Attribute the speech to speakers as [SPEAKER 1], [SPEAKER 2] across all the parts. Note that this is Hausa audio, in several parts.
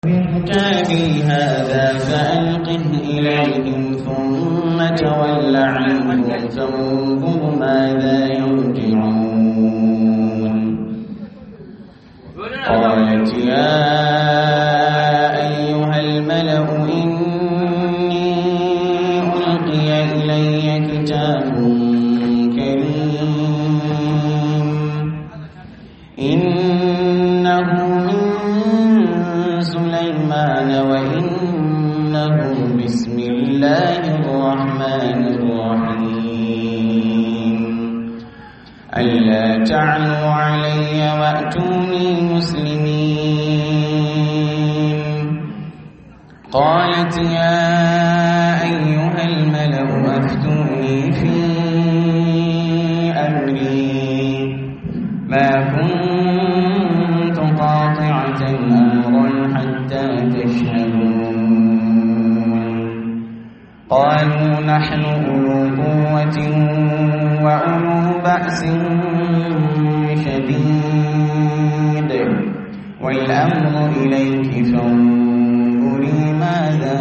[SPEAKER 1] كتابي هذا فألقه إليهم ثم تول عنهم فانظر ماذا يرجعون قالت يا أيها الملأ إني ألقي إلي كتاب كريم إنه من سليمان وإنه بسم الله الرحمن الرحيم ألا تعلوا علي وأتوني مسلمين قالت يا أيها الملأ أفتوني في أمري ما كنت قاطعة أمرا حتى تشهدون قالوا نحن أولو قوة وأولو بأس شديد والأمر إليك فانظري ماذا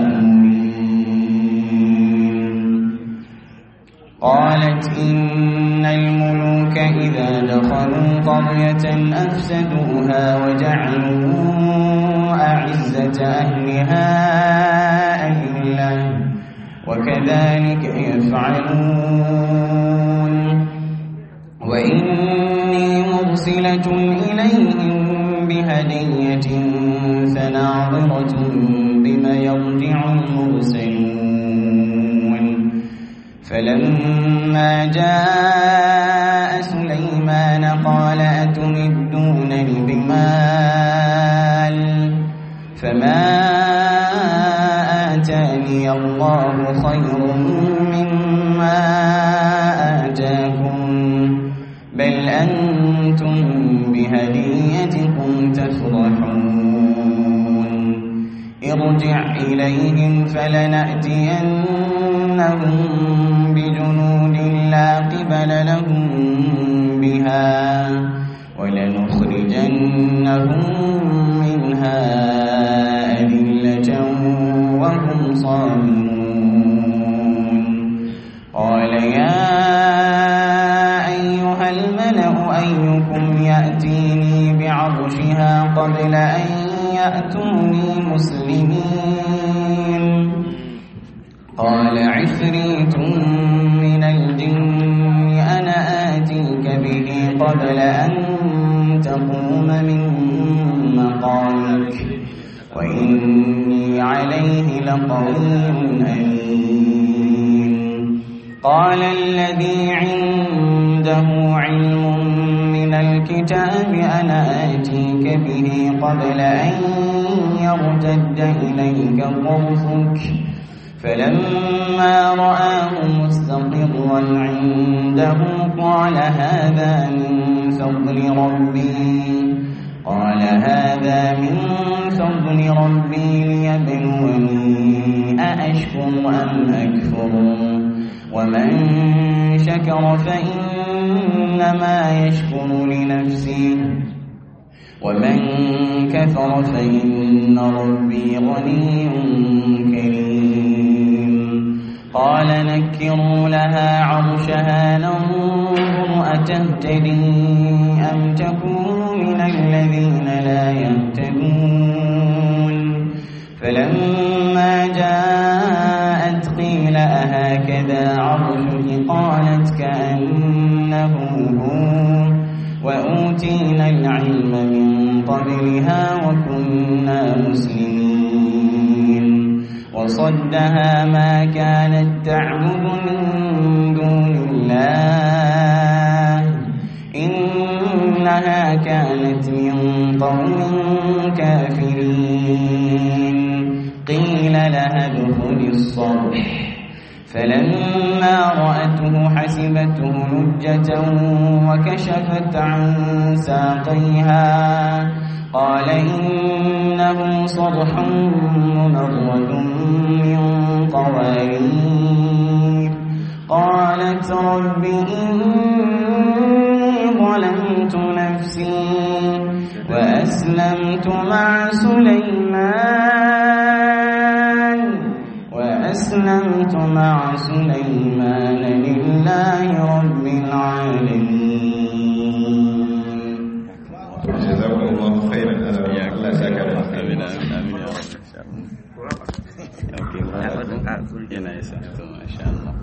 [SPEAKER 1] تأمرين قالت إن الملوك إذا دخلوا قرية أفسدوها وجعلوا أعزة أهلها أذلة وكذلك يفعلون وإني مرسلة إليهم بهدية فناظرة بما يرجع المرسلون فلما جاء سليمان قال أتمدونني بمال فما آتاني الله خير مما آتاكم بل أنتم بهديتكم تفرحون ارجع إليهم فلنأتينهم بجنود لا قبل لهم بها ولنخرجنهم منها أذلة وهم صاغرون قال يا أيها الملأ أيكم يأتيني بعرشها قبل أن يأتوني مسلمين قال عفريت من الجن أنا آتيك به قبل أن تقوم من مقامك وإني عليه لقوي أمين قال الذي عنده علم من الكتاب أنا آتيك به قبل أن يرتد إليك طرفك فلما رآه مستقرا عنده قال هذا من فضل ربي قال هذا من فضل ربي ليبلوني أأشكر أم أكفر ومن شكر فإنما يشكر لنفسه ومن كفر فإن ربي غني كريم قال نكروا لها عرشها ننظر أتهتدي أم تكون من الذين لا يهتدون فلما جاءت قيل أهكذا عرشك قالت كأنه هو وأوتينا العلم من قبلها وكنا مسلمين وصدها ما كانت تعبد من دون الله إنها كانت من قوم كافرين قيل لها ادخل الصرح فلما رأته حسبته لجة وكشفت عن ساقيها قال إنه صرح ممرد من قوارير قالت رب إني ظلمت نفسي وأسلمت مع سليمان وأسلمت مع سليمان لله رب العالمين
[SPEAKER 2] جزاكم الله خيرا على الله ساك
[SPEAKER 3] amin amin amin ya rabu yana isa to masha Allah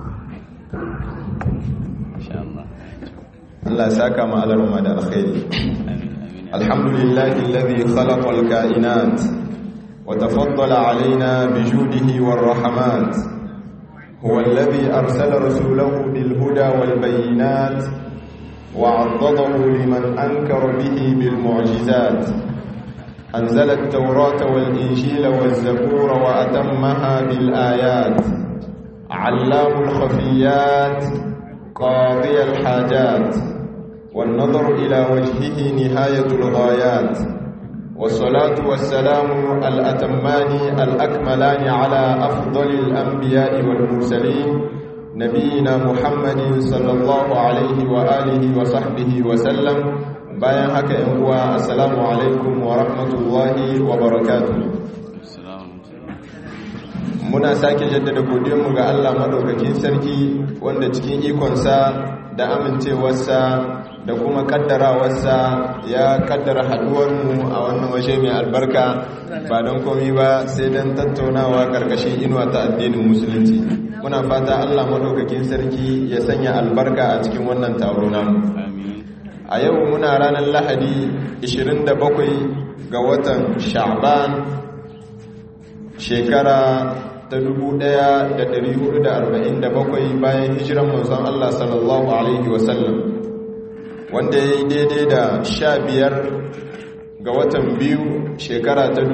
[SPEAKER 3] masha Allah
[SPEAKER 2] Allah saka ma alarma da alkhairi
[SPEAKER 3] amin amin
[SPEAKER 2] الحمد لله الذي خلق الكائنات وتفضل علينا بجوده والرحمات هو الذي أرسل رسوله بالهدى والبينات وعضده لمن أنكر به بالمعجزات أنزل التوراة والإنجيل والزبور وأتمها بالآيات علام الخفيات قاضي الحاجات والنظر إلى وجهه نهاية الغايات والصلاة والسلام الأتمان الأكملان على أفضل الأنبياء والمرسلين نبينا محمد صلى الله عليه وآله وصحبه وسلم bayan haka ‘yan uwa assalamu alaikum wa rahmatullahi wa barakatuh
[SPEAKER 3] assalamu
[SPEAKER 2] muna sake jaddada godiyarmu ga Allah madaukakin sarki wanda cikin ikonsa da amincewarsa da kuma kaddarawarsa ya kaddara haduwarmu a wannan waje mai albarka ba don komi ba sai don tattaunawa karkashin inuwa ta addinin musulunci muna fata Allah madaukakin sarki ya sanya albarka a cikin wannan taro namu
[SPEAKER 3] amin
[SPEAKER 2] a yau muna ranar lahadi 27 ga watan sha'ban shekara ta 1447 bayan hijiran manzon Allah sallallahu alaihi wasallam wanda ya yi daidai da 15 ga watan biyu shekara ta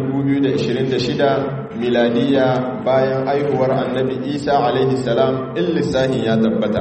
[SPEAKER 2] 2026 miladiya bayan aihuwar annabi isa alaihi salam in lissahin ya tabbata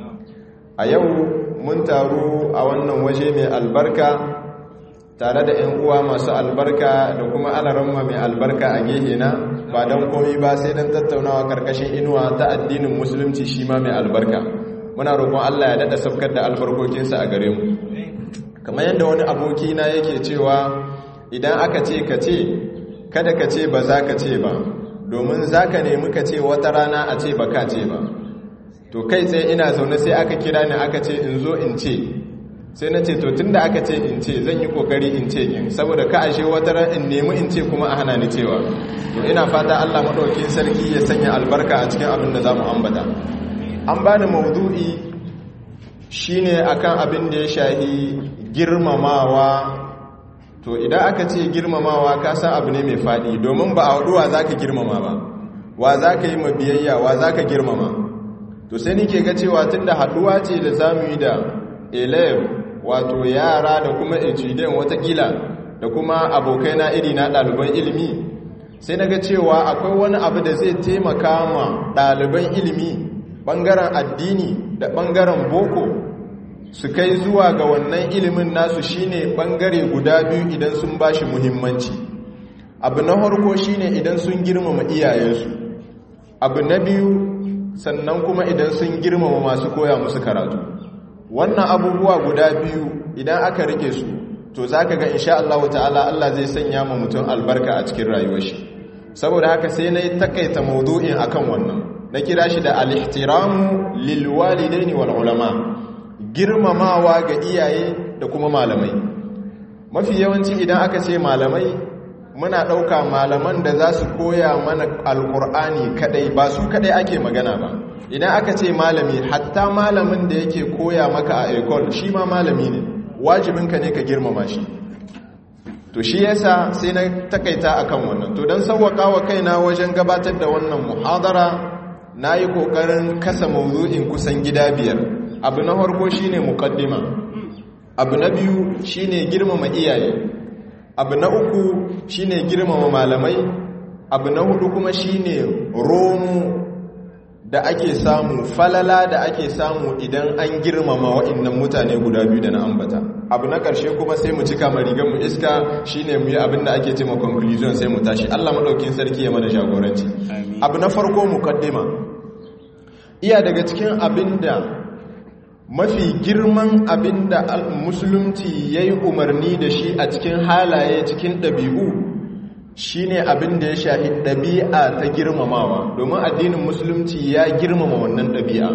[SPEAKER 2] a yau mun taru a wannan waje mai albarka tare da 'yan uwa masu albarka da kuma alaramma mai albarka a gehe na ba don komi ba sai don tattaunawa karkashin inuwa ta addinin musulunci shi ma mai albarka muna roƙon Allah ya daɗa saukar da albarkokinsa a gare mu kamar yadda wani aboki na yake cewa idan aka ce ka ce kada ka ce ba za ka ce ba domin za ka nemi ka ce wata rana a ce ba ka ce ba to kai tsaye ina zaune sai aka kira ni aka ce in zo in ce sai na ce to tunda aka ce in ce zan yi kokari in ce in saboda ka ashe wata ran in nemi in ce kuma a hana ni cewa to ina fata Allah madaukakin sarki ya sanya albarka a cikin abin da zamu ambata an bani maudu'i shine akan abin da ya shahi girmamawa to idan aka ce girmamawa ka san abu ne mai fadi domin ba a waduwa zaka girmama ba wa zaka yi mabiyayya wa zaka girmama to sai nike ga cewa tunda haduwa ce da zamu yi da elef wato yara da kuma ejiden watakila da kuma abokai na iri na ɗaliban ilimi sai na ga cewa akwai wani abu da zai taimaka ma ɗaliban ilimi ɓangaren addini da ɓangaren boko su kai zuwa ga wannan ilimin nasu shine ɓangare guda biyu idan sun ba shi muhimmanci abu na harko shine idan sun girmama iyayensu abu na biyu sannan kuma idan sun girmama masu koya musu karatu wannan abubuwa guda biyu idan aka rike su to za ka ga insha Allah ta'ala Allah zai sanya ma mutum albarka a cikin rayuwar shi saboda haka sai na yi takaita maudu'in akan wannan na kira shi da al-ihtiramu lil walidaini wal ulama girmamawa ga iyaye da kuma malamai mafi yawanci idan aka ce malamai muna ɗauka malaman da za su koya mana alkur'ani kadai ba su kadai ake magana ba idan aka ce malami hatta malamin da yake koya maka a ekol shi ma malami ne wajibinka ne ka girmama shi to shi yasa sai na takaita akan wannan to don sauwaka wa kaina wajen gabatar da wannan muhadara na yi ƙoƙarin kasa mawuzo'in kusan gida biyar abu na farko shine muqaddima abu na biyu shine girmama iyaye abu na uku shine girmama malamai abu na hudu kuma shine romu da ake samu falala da ake samu idan an girmama wa'annan mutane guda biyu da na ambata abu na ƙarshe kuma sai mu cika marigan mu iska shine mu yi abin da ake cewa conclusion sai mu tashi Allah madaukin sarki ya mana jagoranci abu na farko muqaddima iya daga cikin abin da mafi girman abinda musulunci ya yi umarni da shi a cikin halaye cikin ɗabi'u shi ne abinda ya shahi ɗabi'a ta girmamawa domin addinin musulunci ya girmama wannan ɗabi'a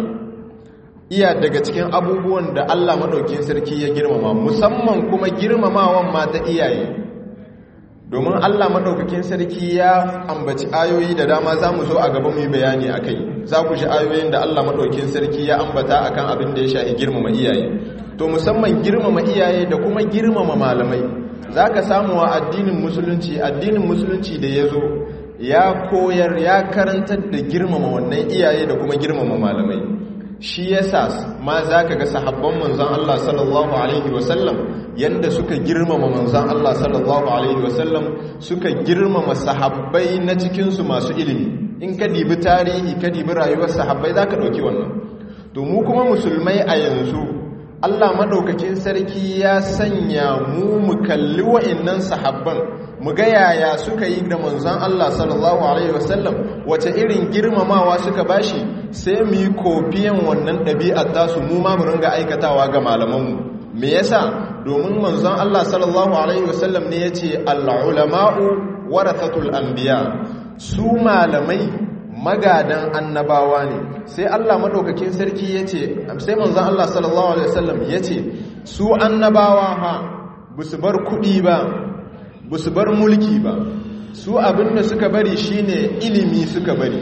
[SPEAKER 2] iya daga cikin abubuwan da allah maɗaukin sarki ya girmama musamman kuma girmamawan ma ta iyaye domin allah maɗaukakin sarki ya ambaci ayoyi da dama za mu zo a gaba mu yi bayani a kai za ku shi ayoyin da allah maɗaukakin sarki ya ambata a kan abin da ya shahi girmama iyaye to musamman girmama iyaye da kuma girmama malamai za ka samu wa addinin musulunci addinin musulunci da ya zo ya koyar ya karantar da girmama wannan iyaye da kuma girmama malamai shi yasa ma za ka ga sahabban manzan Allah sallallahu Alaihi wasallam yadda suka girmama manzan Allah sallallahu Alaihi wasallam suka girmama sahabbai na cikinsu masu ilimi in ka dibi tarihi ka dibi rayuwar sahabbai za ka ɗauki wannan to mu kuma musulmai a yanzu Allah maɗaukakin sarki ya sanya mu mu kalli wa'innan sahabban mu ga yaya suka yi da manzon Allah sallallahu alaihi wasallam wace irin girmamawa suka bashi sai mu yi kofiyan wannan ɗabi'ar tasu mu ma mu ringa aikatawa ga malamanmu me yasa domin manzon Allah sallallahu alaihi wasallam ne yace al-ulama'u warathatul anbiya su malamai magadan annabawa ne sai Allah madaukakin sarki yace sai manzon Allah sallallahu alaihi wasallam yace su annabawa ha busu bar kudi ba busu bar mulki ba su abinda suka bari shine ilimi suka bari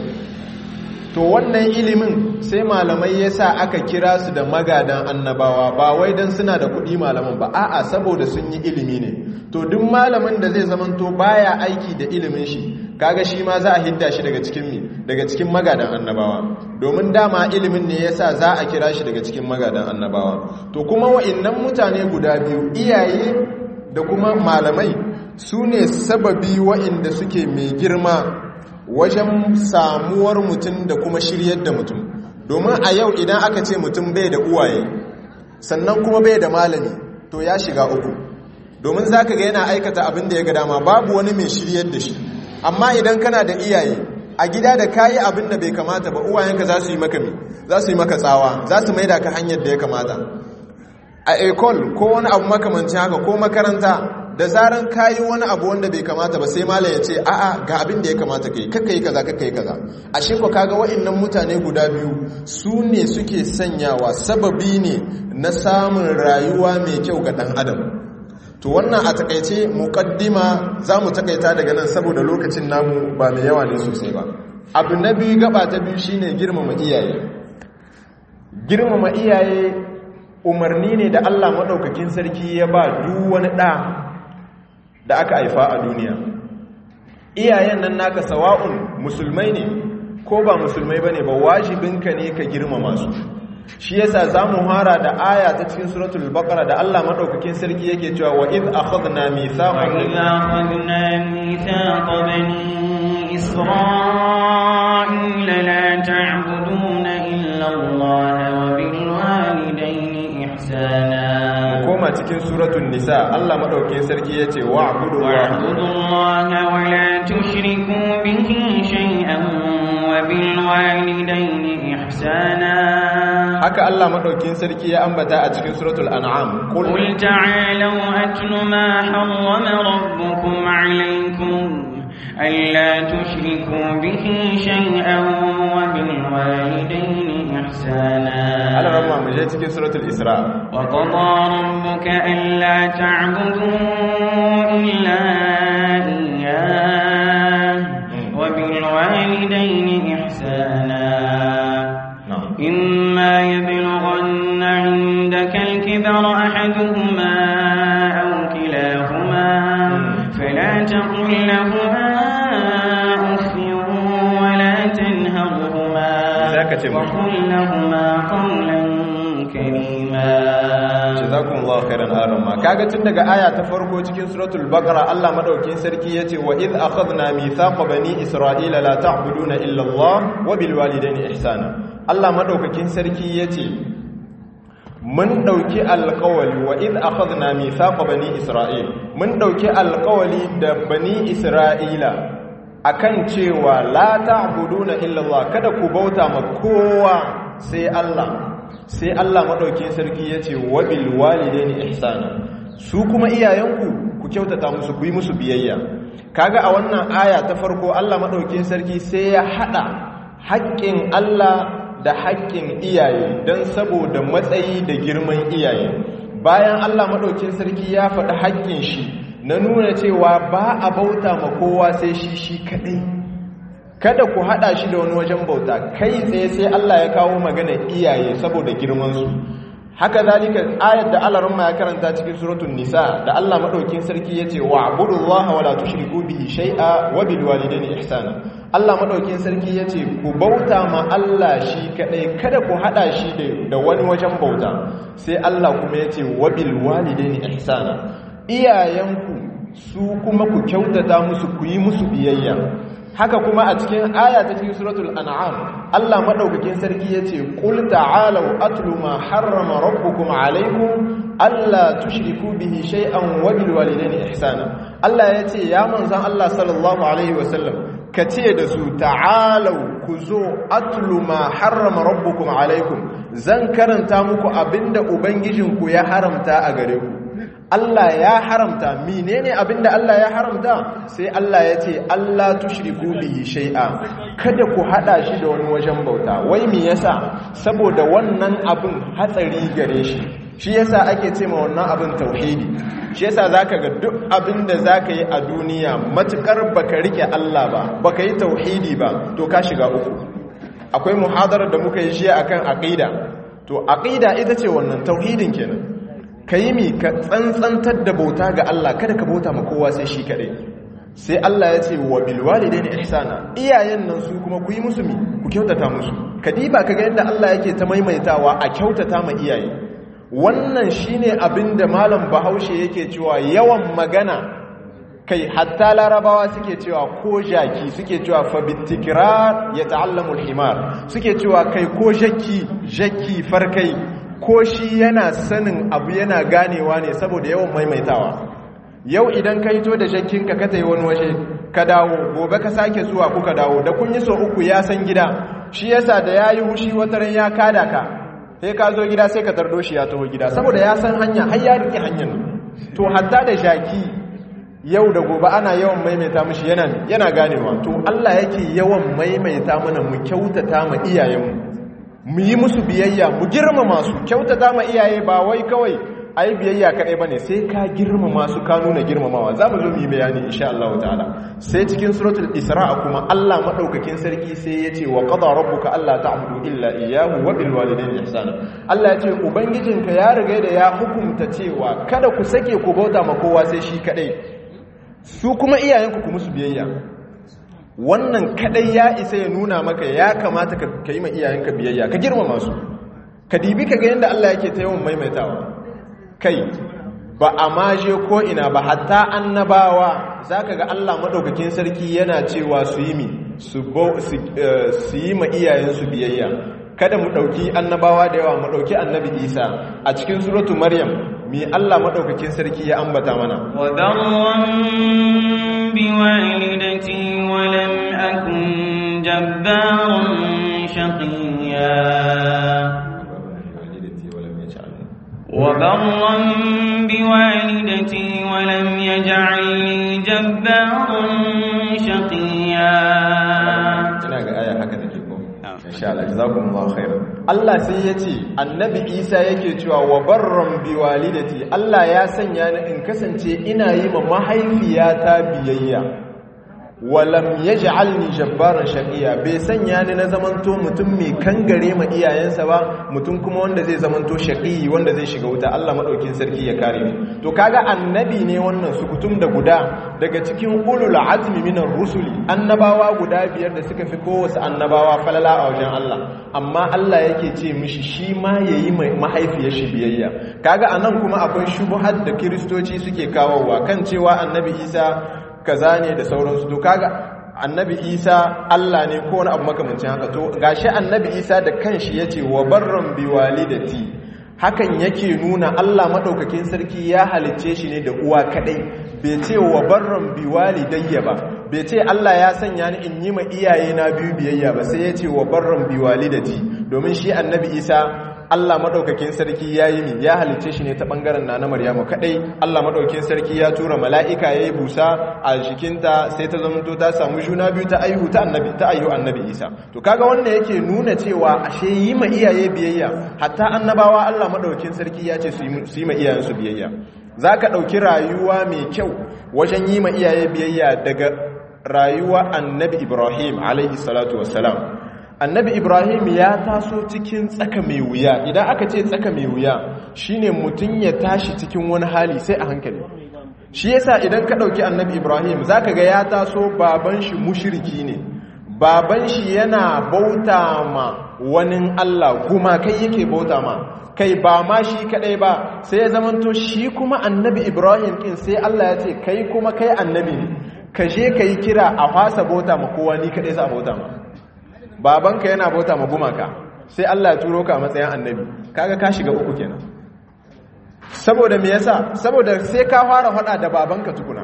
[SPEAKER 2] to wannan ilimin sai malamai yasa aka kira su da magadan annabawa ba wai dan suna da kudi malaman ba a'a saboda sun yi ilimi ne to duk malamin da zai zamanto baya aiki da ilimin shi kaga shi ma za a hidda shi daga cikin mi daga cikin magadan annabawa domin dama ilimin ne yasa za a kira shi daga cikin magadan annabawa to kuma wa'annan mutane guda biyu iyaye da kuma malamai su ne sababi wa'inda suke mai girma wajen samuwar mutum da kuma shiryar da mutum domin a yau idan aka ce mutum bai da uwaye sannan kuma bai da malami to ya shiga uku domin za ka ga yana aikata abin da ya ga dama babu wani mai shiryar da shi amma idan kana da iyaye a gida da kayi abin da bai kamata ba uwayenka za su yi maka mi za su yi maka tsawa za su maida ka hanyar da ya kamata a ekol ko wani abu makamancin haka ko makaranta da zaran kayi wani abu wanda bai kamata ba sai malam ya ce a'a ga abin da ya kamata kai kakka yi kaza kakka yi kaza ashe ko kaga wa'annan mutane guda biyu su ne suke sanyawa sababi ne na samun rayuwa mai kyau ga dan adam to wannan a takaice muqaddima zamu takaita daga nan saboda lokacin namu ba mai yawa ne sosai ba abu na biyu gaba ta biyu shine girmama iyaye girmama iyaye umarni ne da Allah madaukakin sarki ya ba duk wani da da aka haifa a duniya iyayen nan naka sawa'un musulmai ne ko ba musulmai bane ba wajibinka ne ka girmama su shi yasa zamu hara da aya ta cikin suratul baqara da Allah madaukakin sarki yake cewa wa id akhadna mithaqan
[SPEAKER 1] akhadna mithaqa bani isra'ila la ta'buduna illa Allah wa bil walidayni ihsana
[SPEAKER 2] koma cikin suratul nisa Allah madaukakin sarki yace wa'budu
[SPEAKER 1] Allah wa la tushriku bihi shay'an wa bil walidayni ihsana
[SPEAKER 2] haka Allah madaukin sarki ya ambata a cikin suratul an'am
[SPEAKER 1] qul ta'alu atlu ma harrama rabbukum alaykum alla tushriku bihi shay'an wa bil walidayni ihsana
[SPEAKER 2] Allah ramma mu je cikin suratul isra
[SPEAKER 1] wa qada rabbuka alla ta'budu illa iyyah wa bil walidayni ihsana إما يبلغن عندك الكبر أحدهما أو كلاهما فلا تقل لهما أف ولا تنهرهما وقل لهما قولا كريما
[SPEAKER 2] jazakum Allah khairan arama kaga tun daga aya ta farko cikin suratul baqara Allah madaukin sarki yace wa id akhadna mithaqa bani isra'ila la ta'buduna illa Allah wa bil walidayni ihsana Allah madaukakin sarki yace mun dauki alqawli wa id akhadna mithaqa bani isra'il mun dauki alqawli da bani isra'ila akan cewa la ta'buduna illa Allah kada ku bauta ma kowa sai Allah sai Allah madaukakin sarki yace wa bil walidaini ihsana su kuma iyayenku ku kyautata musu ku yi musu biyayya kaga a wannan aya ta farko Allah madaukakin sarki sai ya hada haƙƙin Allah da haƙƙin iyaye don saboda matsayi da girman iyaye bayan Allah maɗaukin sarki ya faɗi haƙƙin shi na nuna cewa ba a bauta ma kowa sai shi shi kaɗai kada ku haɗa shi da wani wajen bauta kai tsaye sai Allah ya kawo magana iyaye saboda girmansu haka zalika ayat da Allah rumma ya karanta cikin suratul nisa da Allah madaukin sarki yace wa'budullaha wala tushriku bihi shay'a wa bil walidayni ihsana Allah madaukin sarki yace ku bauta ma Allah shi kadai kada ku hada shi da wani wajen bauta sai Allah kuma yace wa bil walidayni ihsana iyayenku su kuma ku kyautata musu ku yi musu biyayya haka kuma a cikin aya ta cikin suratul an'am Allah madaukakin sarki yace qul ta'alu atlu ma harrama rabbukum alaykum alla tushriku bihi shay'an wa bil walidayni ihsana Allah yace ya manzon Allah sallallahu alaihi wasallam kace da su ta'alu ku zo atlu ma harrama rabbukum alaykum zan karanta muku abinda ubangijinku ya haramta a gare ku Allah ya haramta menene abinda Allah ya haramta sai Allah ya ce Allah tushriku bihi shay'a kada ku hada shi da wani wajen bauta wai me yasa saboda wannan abin hatsari gare shi shi yasa ake ce ma wannan abin tauhidi shi yasa zaka ga duk abinda zaka yi a duniya matukar baka rike Allah ba baka yi tauhidi ba to ka shiga uku akwai muhadarar da muka yi shi akan aqida to aqida ita ce wannan tauhidin kenan ka yi mi ka tsantsantar da bauta ga Allah kada ka bauta ma kowa sai shi kaɗai sai Allah ya ce wa bilwali da ihsana iyayen nan su kuma ku yi musu mi ku kyautata musu ka diba ka ga yadda Allah yake ta maimaitawa a kyautata ma iyaye wannan shine abin da malam bahaushe yake cewa yawan magana kai hatta larabawa suke cewa ko jaki suke cewa fa bitikrar ya ta'allamu himar suke cewa kai ko jaki jaki farkai ko shi yana sanin abu yana ganewa ne saboda yawan maimaitawa yau idan ka hito da shakkinka ka ta yi wani waje ka dawo gobe ka sake zuwa kuka dawo da kun yi so uku ya san gida shi yasa da ya yi hushi wataran ya kada ka sai ka zo gida sai ka tardo shi ya taho gida saboda ya san hanya har ya riƙe hanyar to hatta da shaki yau da gobe ana yawan maimaita mishi yana yana ganewa to Allah yake yawan maimaita mana mu kyautata ma iyayenmu mu yi musu biyayya mu girmama su kyautata ma iyaye ba wai kawai ai biyayya kadai bane sai ka girmama su ka nuna girmamawa za mu zo mu yi bayani insha Allah ta'ala sai cikin suratul isra kuma Allah madaukakin sarki sai ya ce wa qada rabbuka alla ta'budu illa iyyahu wa bil walidayni ihsana Allah ya ce ubangijinka ya riga da ya hukunta cewa kada ku sake ku bauta ma kowa sai shi kadai su kuma iyayenku ku musu biyayya wannan kadai ya isa ya nuna maka ya kamata ka yi ma iyayenka biyayya ka girmama su ka dibi ka ga yadda Allah yake ta yawan maimaitawa kai ba a maje ko ina ba hatta annabawa zaka ga Allah madaukakin sarki yana cewa su yi mi su yi ma iyayensu biyayya kada mu dauki annabawa da yawa mu dauki annabi Isa a cikin suratu Maryam mi Allah madaukakin sarki ya ambata mana
[SPEAKER 1] wa darran biwalidati wa lam akun jabbaran shaqiya وبرا بوالدتي ولم يجعلني جبارا شقيا
[SPEAKER 2] ina ga aya haka take ko insha Allah jazakumullahu khairan Allah sai yace annabi Isa yake cewa wa barran bi walidati Allah ya sanya ni in kasance ina yi ma mahaifiyata biyayya walam yaj'alni jabbaran shaqiya bai sanya ni na zamanto mutum mai kangare ma iyayensa ba mutum kuma wanda zai zamanto shaqi wanda zai shiga wuta Allah madaukin sarki ya kare mu to kaga annabi ne wannan sukutum da guda daga cikin ulul azmi minar rusuli annabawa guda biyar da suka fi kowace annabawa falala a wajen Allah amma Allah yake ce mishi shi ma yayi mahaifiyar shi biyayya kaga anan kuma akwai shubuhat da kiristoci suke kawowa kan cewa annabi Isa kaza ne da sauransu to kaga annabi isa Allah ne ko wani abu makamancin haka to gashi annabi isa da kanshi yace wa barran bi walidati hakan yake nuna Allah madaukakin sarki ya halicce shi ne da uwa kadai bai ce wa barran bi walidayya ba bai ce Allah ya sanya ni in yi ma iyaye na biyu biyayya ba sai yace wa barran bi walidati domin shi annabi isa Allah madaukakin sarki yayi mi ya halice shi ne ta bangaren na na Maryamu kadai Allah madaukakin sarki ya tura mala'ika yayi busa a jikinta sai ta zamanto ta samu juna biyu ta aihu ta annabi ta aihu annabi Isa to kaga wannan yake nuna cewa ashe yi ma iyaye biyayya hatta annabawa Allah madaukakin sarki ya ce su yi ma iyayensu biyayya zaka dauki rayuwa mai kyau wajen yi ma iyaye biyayya daga rayuwa annabi Ibrahim alaihi salatu wassalam annabi ibrahim ya taso cikin tsaka mai wuya idan aka ce tsaka mai wuya shine mutum ya tashi cikin wani hali sai a hankali shi yasa idan ka ɗauki annabi ibrahim zaka ga ya taso baban shi mushiriki ne baban shi yana bauta ma wani allah kuma kai yake bauta ma kai ba ma shi kadai ba sai ya zamanto shi kuma annabi ibrahim kin sai allah ya ce kai kuma kai annabi ne ka je ka yi kira a fasa bauta ma kowa ni kadai za a bauta ma babanka yana bauta ma gumaka sai Allah ya turo ka a matsayin annabi kaga ka shiga uku kenan saboda me yasa saboda sai ka fara hada da babanka tukuna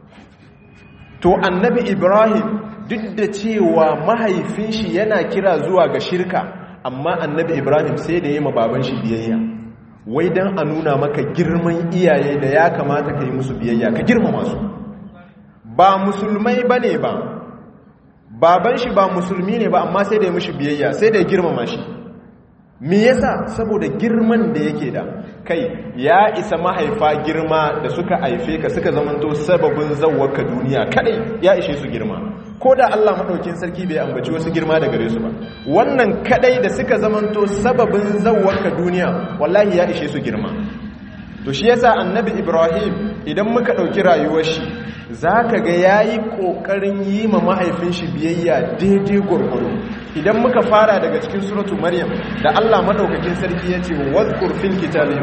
[SPEAKER 2] to annabi Ibrahim duk da cewa mahaifin shi yana kira zuwa ga shirka amma annabi Ibrahim sai da ma baban shi biyayya wai dan a nuna maka girman iyaye da ya kamata ka yi musu biyayya ka girmama su ba musulmai bane ba baban shi ba musulmi ne ba amma sai da ya mishi biyayya sai da ya girmama shi me yasa saboda girman da yake da kai ya isa mahaifa girma da suka haife ka suka zamanto sababin zawwaka duniya kadai ya ishe su girma ko da Allah madaukin sarki bai ambaci wasu girma da gare su ba wannan kadai da suka zamanto sababin zawwaka duniya wallahi ya ishe su girma to shi yasa annabi Ibrahim idan muka dauki rayuwar shi za ka ga ya yi ƙoƙarin yi ma mahaifin shi biyayya daidai gwargwaro idan muka fara daga cikin suratu maryam da allah maɗaukakin sarki ya ce wadkur fil kitabi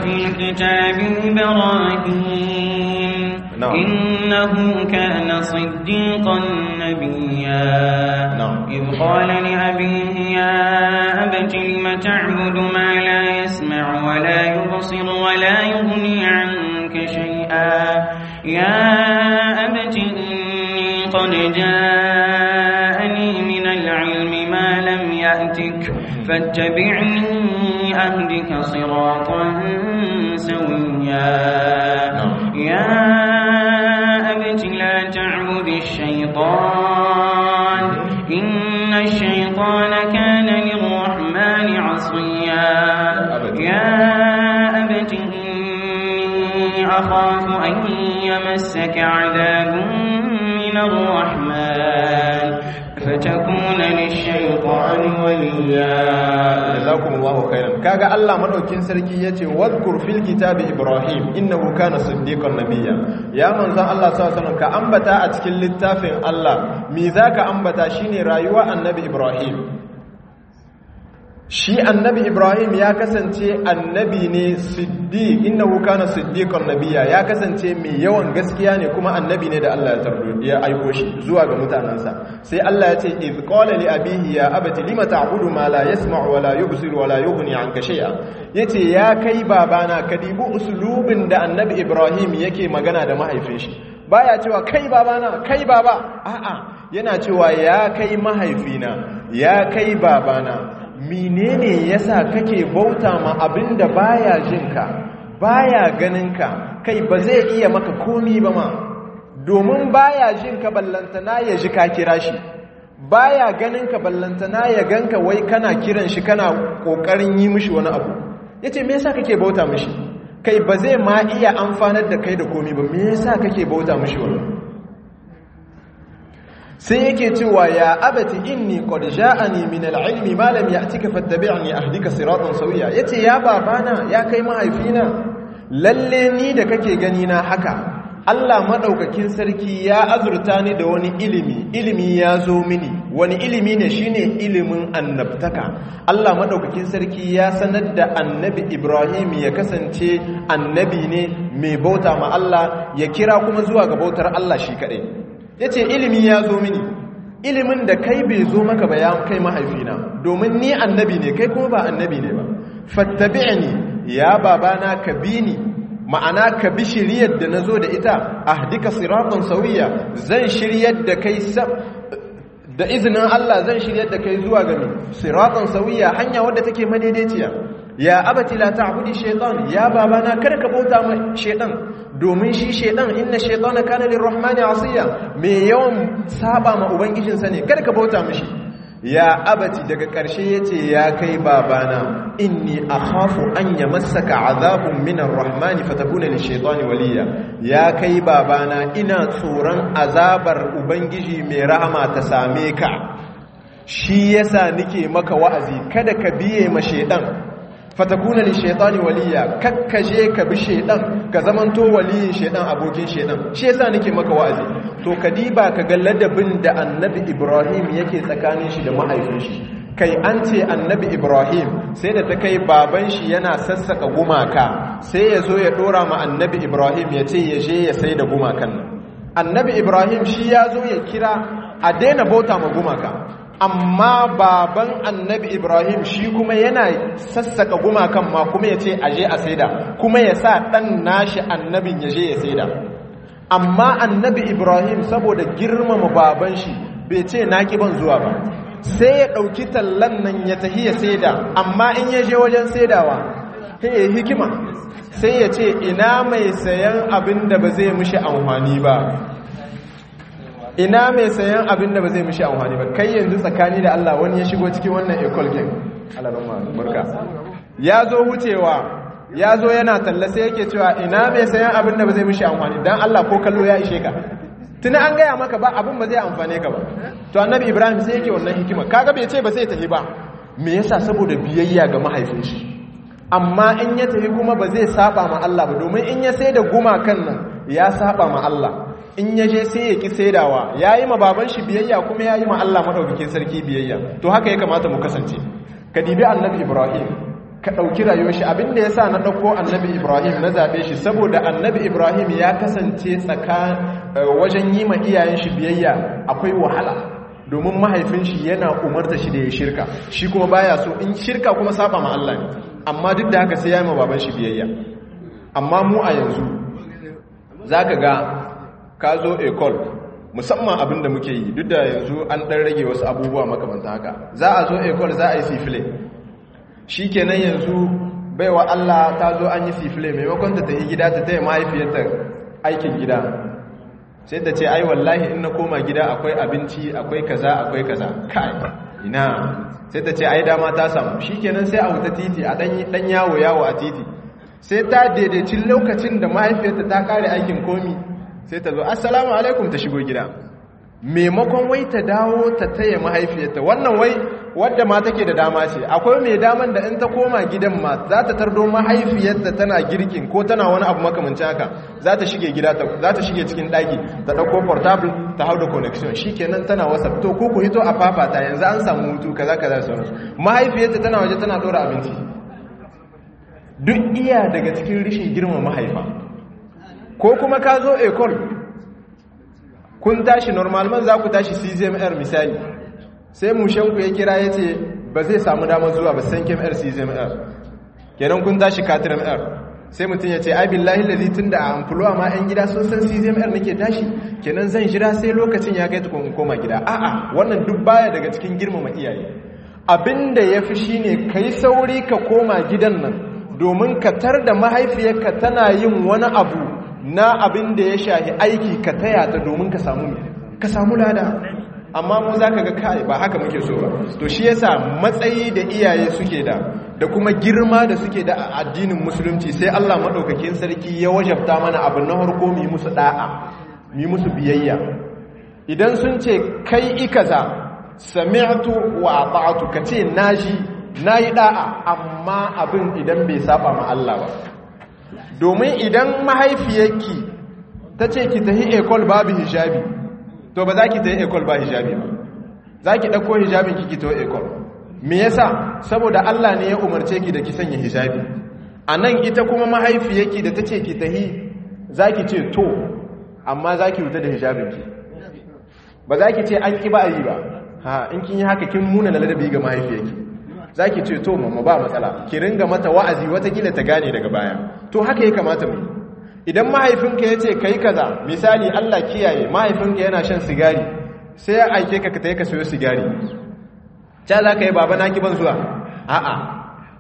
[SPEAKER 1] ibrahim إنه كان صديقا نبيا إذ قال لأبيه يا أبت لم تعبد ما لا يسمع ولا يبصر ولا يغني عنك شيئا يا أبت إني قد جاءني من العلم ما لم يأتك فاتبعني أهدك صراطا سويا يا أبت لا تعبد الشيطان إن الشيطان كان للرحمن عصيا يا أبت إني أخاف أن يمسك عذاب من الرحمن فتكون للشيطان وليا
[SPEAKER 2] jazakumullahu khairan kaga Allah madaukin sarki yace wadhkur fil kitabi ibrahim innahu kana siddiqan nabiyya ya manzon Allah sallallahu alaihi wasallam ka ambata a cikin littafin Allah me zaka ambata shine rayuwa annabi ibrahim shi annabi ibrahim ya kasance annabi ne siddiq innahu kana siddiqan nabiyya ya kasance mai yawan gaskiya ne kuma annabi ne da Allah ya tarbo ya aiko shi zuwa ga mutanansa sai Allah ya ce iz qala li abihi ya abati lima ta'budu ma la yasma'u wa la yubsiru wa la yughni 'anka shay'a yace ya kai babana ka dibi uslubin da annabi ibrahim yake magana da mahaifin shi baya cewa kai babana kai baba a'a yana cewa ya kai mahaifina ya kai babana menene yasa kake bauta ma abinda baya jinka baya ganinka kai ba zai iya maka komi ba ma domin baya jinka ballantana ya ji ka kira shi baya ganinka ballantana ya ganka wai kana kiran shi kana kokarin yi mishi wani abu yace me yasa kake bauta mishi kai ba zai ma iya amfanar da kai da komi ba me yasa kake bauta mishi wannan sai yake cewa ya abati inni qad ja'ani min al-ilmi ma lam ya'tika fattabi'ni ahdika siratan sawiya yace ya babana ya kai mahaifina lalle ni da kake gani na haka Allah madaukakin sarki ya azurta ni da wani ilimi ilimi ya zo mini wani ilimi ne shine ilimin annabtaka Allah madaukakin sarki ya sanar da annabi Ibrahim ya kasance annabi ne mai bauta ma Allah ya kira kuma zuwa ga bautar Allah shi kadai ya ce ilimi ya zo mini ilimin da kai bai zo maka ba ya kai mahaifina domin ni annabi ne kai kuma ba annabi ne ba fattabi'ni ya babana ka bi ni ma'ana ka bi shiryar da na zo da ita ahdika siratan sawiya zan shiryar da kai da izinin Allah zan shiryar da kai zuwa ga siratan sawiya hanya wadda take madaidaiciya ya abati la ta'budi shaytan ya babana kada ka bauta ma shaytan domin shi shaytan inna shaytana kana lirrahmani asiya me yawan saba ma ubangijinsa ne kada ka bauta mishi ya abati daga ƙarshe yace ya kai babana inni akhafu an yamassaka azabun minar rahmani fatakuna lishaytani waliya ya kai babana ina tsoron azabar ubangiji mai rahama ta same ka shi yasa nike maka wa'azi kada ka biye ma shaytan fatakuna lishaytani waliya kakkaje ka bi shaytan ka zamanto waliyin shaytan abokin shaytan shi yasa nike maka wa'azi to kadiba ka ga ladabin da annabi ibrahim yake tsakanin shi da mahaifin shi kai an ce annabi ibrahim sai da ta kai baban shi yana sassaka gumaka sai ya zo ya dora ma annabi ibrahim ya ce ya je ya sai da gumakan nan annabi ibrahim shi ya zo ya kira a daina bauta ma gumaka amma baban annabi ibrahim shi kuma yana sassaka gumakan ma kuma ya ce a je a saida kuma ya sa ɗan nashi annabin ya je ya saida amma annabi ibrahim saboda girmama baban shi bai ce na ban zuwa ba sai ya ɗauki tallan nan ya tahi ya saida amma in ya je wajen saidawa sai ya hikima sai ya ce ina mai sayan abin da ba zai mishi amfani ba ina mai sayan abin da ba zai mishi amfani ba kai yanzu tsakani da Allah wani ya shigo cikin wannan ecole game alarama barka ya zo wucewa ya zo yana talla sai yake cewa ina mai sayan abin da ba zai mishi amfani dan Allah ko kallo ya ishe ka tuni an gaya maka ba abin ba zai amfane ka ba to annabi ibrahim sai yake wannan hikima kaga bai ce ba zai tafi ba me yasa saboda biyayya ga mahaifin shi amma in ya tafi kuma ba zai saba ma Allah ba domin in ya sai da gumakan nan ya saba ma Allah in ya je sai ya ki saidawa ya yi ma baban shi biyayya kuma ya yi ma Allah maɗaukakin sarki biyayya to haka ya kamata mu kasance ka dibi annabi ibrahim ka ɗauki rayuwar shi abinda ya sa na ɗauko annabi ibrahim na zaɓe shi saboda annabi ibrahim ya kasance tsaka wajen yi ma iyayen shi biyayya akwai wahala domin mahaifin shi yana umarta shi da ya shirka shi kuma baya so in shirka kuma saba ma Allah ne amma duk da haka sai ya yi ma baban shi biyayya amma mu a yanzu za ka ga ka zo ecol musamman abin da muke yi duk da yanzu an ɗan rage wasu abubuwa makamanta haka za a zo ecol za a yi sifile shi kenan yanzu baiwa Allah ta zo an yi sifile maimakon ta tafi gida ta taya mahaifiyarta aikin gida sai ta ce ai wallahi in na koma gida akwai abinci akwai kaza akwai kaza kai ina sai ta ce ai dama ta samu shi kenan sai a wuta titi a ɗan yawo yawo a titi sai ta daidaicin lokacin da mahaifiyarta ta kare aikin komi sai ta zo assalamu alaikum ta shigo gida maimakon wai ta dawo ta taya mahaifiyarta wannan wai wadda ma take da dama ce akwai mai daman da in ta koma gidan ma za ta tardo mahaifiyarta tana girkin ko tana wani abu makamanci haka za ta shige gida za ta shige cikin daki ta dauko portable ta hau da connection shikenan tana whatsapp to ko ku hito a fafata yanzu an samu hutu kaza kaza sauransu mahaifiyarta tana waje tana dora abinci duk iya daga cikin rishin girma mahaifa ko kuma ka zo ecole kun tashi normalman za ku tashi czmr misali sai mushenku ya kira ya ce ba zai samu damar zuwa ba san kmr czmr kenan kun tashi katrmr sai mutum ya ce ai billahi lalzi tun da a amfuluwa ma 'yan gida sun san czmr nake tashi kenan zan jira sai lokacin ya kai tukun koma gida a'a wannan duk baya daga cikin girmama iyaye abinda ya fi shine kai sauri ka koma gidan nan domin ka tar da mahaifiyarka tana yin wani abu na abin da ya shahi aiki ka taya ta domin ka samu ka samu lada amma mu za ka ga kai ba haka muke so ba to shi yasa matsayi da iyaye suke da da kuma girma da suke da a addinin musulunci sai Allah madaukakin sarki ya wajabta mana abin na harko mu yi musu da'a mu yi musu biyayya idan sun ce kai ikaza sami'tu wa ata'tu kace naji nayi da'a amma abin idan bai saba ma Allah ba domin idan mahaifiyarki ta ce ki tahi ekol babu hijabi to ba za ki tahi ekol ba hijabi ba za ki ɗauko hijabin ki ki to ekol me yasa saboda Allah ne ya umarce ki da ki sanya hijabi a nan ita kuma mahaifiyarki da ta ce ki tahi za ki ce to amma za ki wuta da hijabinki ba za ki ce an ƙi ba a yi ba ha in kin yi haka kin muna na ladabi ga mahaifiyarki za ki ce to mamma ba matsala ki ringa mata wa'azi watakila ta gane daga baya to haka ya kamata mu idan mahaifinka ya ce ka yi kaza misali allah kiyaye mahaifinka yana shan sigari sai ya aike ka ka ta yi ka sayo sigari ca za ka yi baba na ki ban zuwa a'a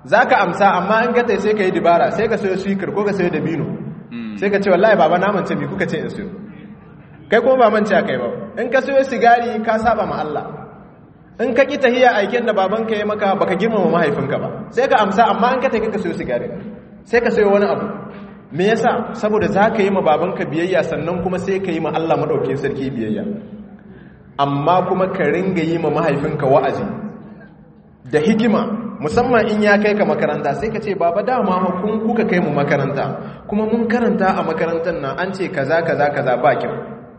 [SPEAKER 2] za ka amsa amma in ka tai sai ka yi dibara sai ka sayo swikir ko ka sayo dabino sai ka ce wallahi baba na mance mi kuka ce in sayo kai kuma ba mance kai ba in ka sayo sigari ka saba ma Allah in ka ki tahiya aiken da babanka ya maka baka girmama mahaifinka ba sai ka amsa amma in ka tai ka sayo sigari sai ka sayo wani abu me yasa saboda za ka yi ma babanka biyayya sannan kuma sai ka yi ma Allah madaukakin sarki biyayya amma kuma ka ringa yi ma mahaifinka wa'azi da hikima musamman in ya kai ka makaranta sai ka ce baba dama kun kuka kai mu makaranta kuma mun karanta a makarantar nan an ce kaza kaza kaza ba kyau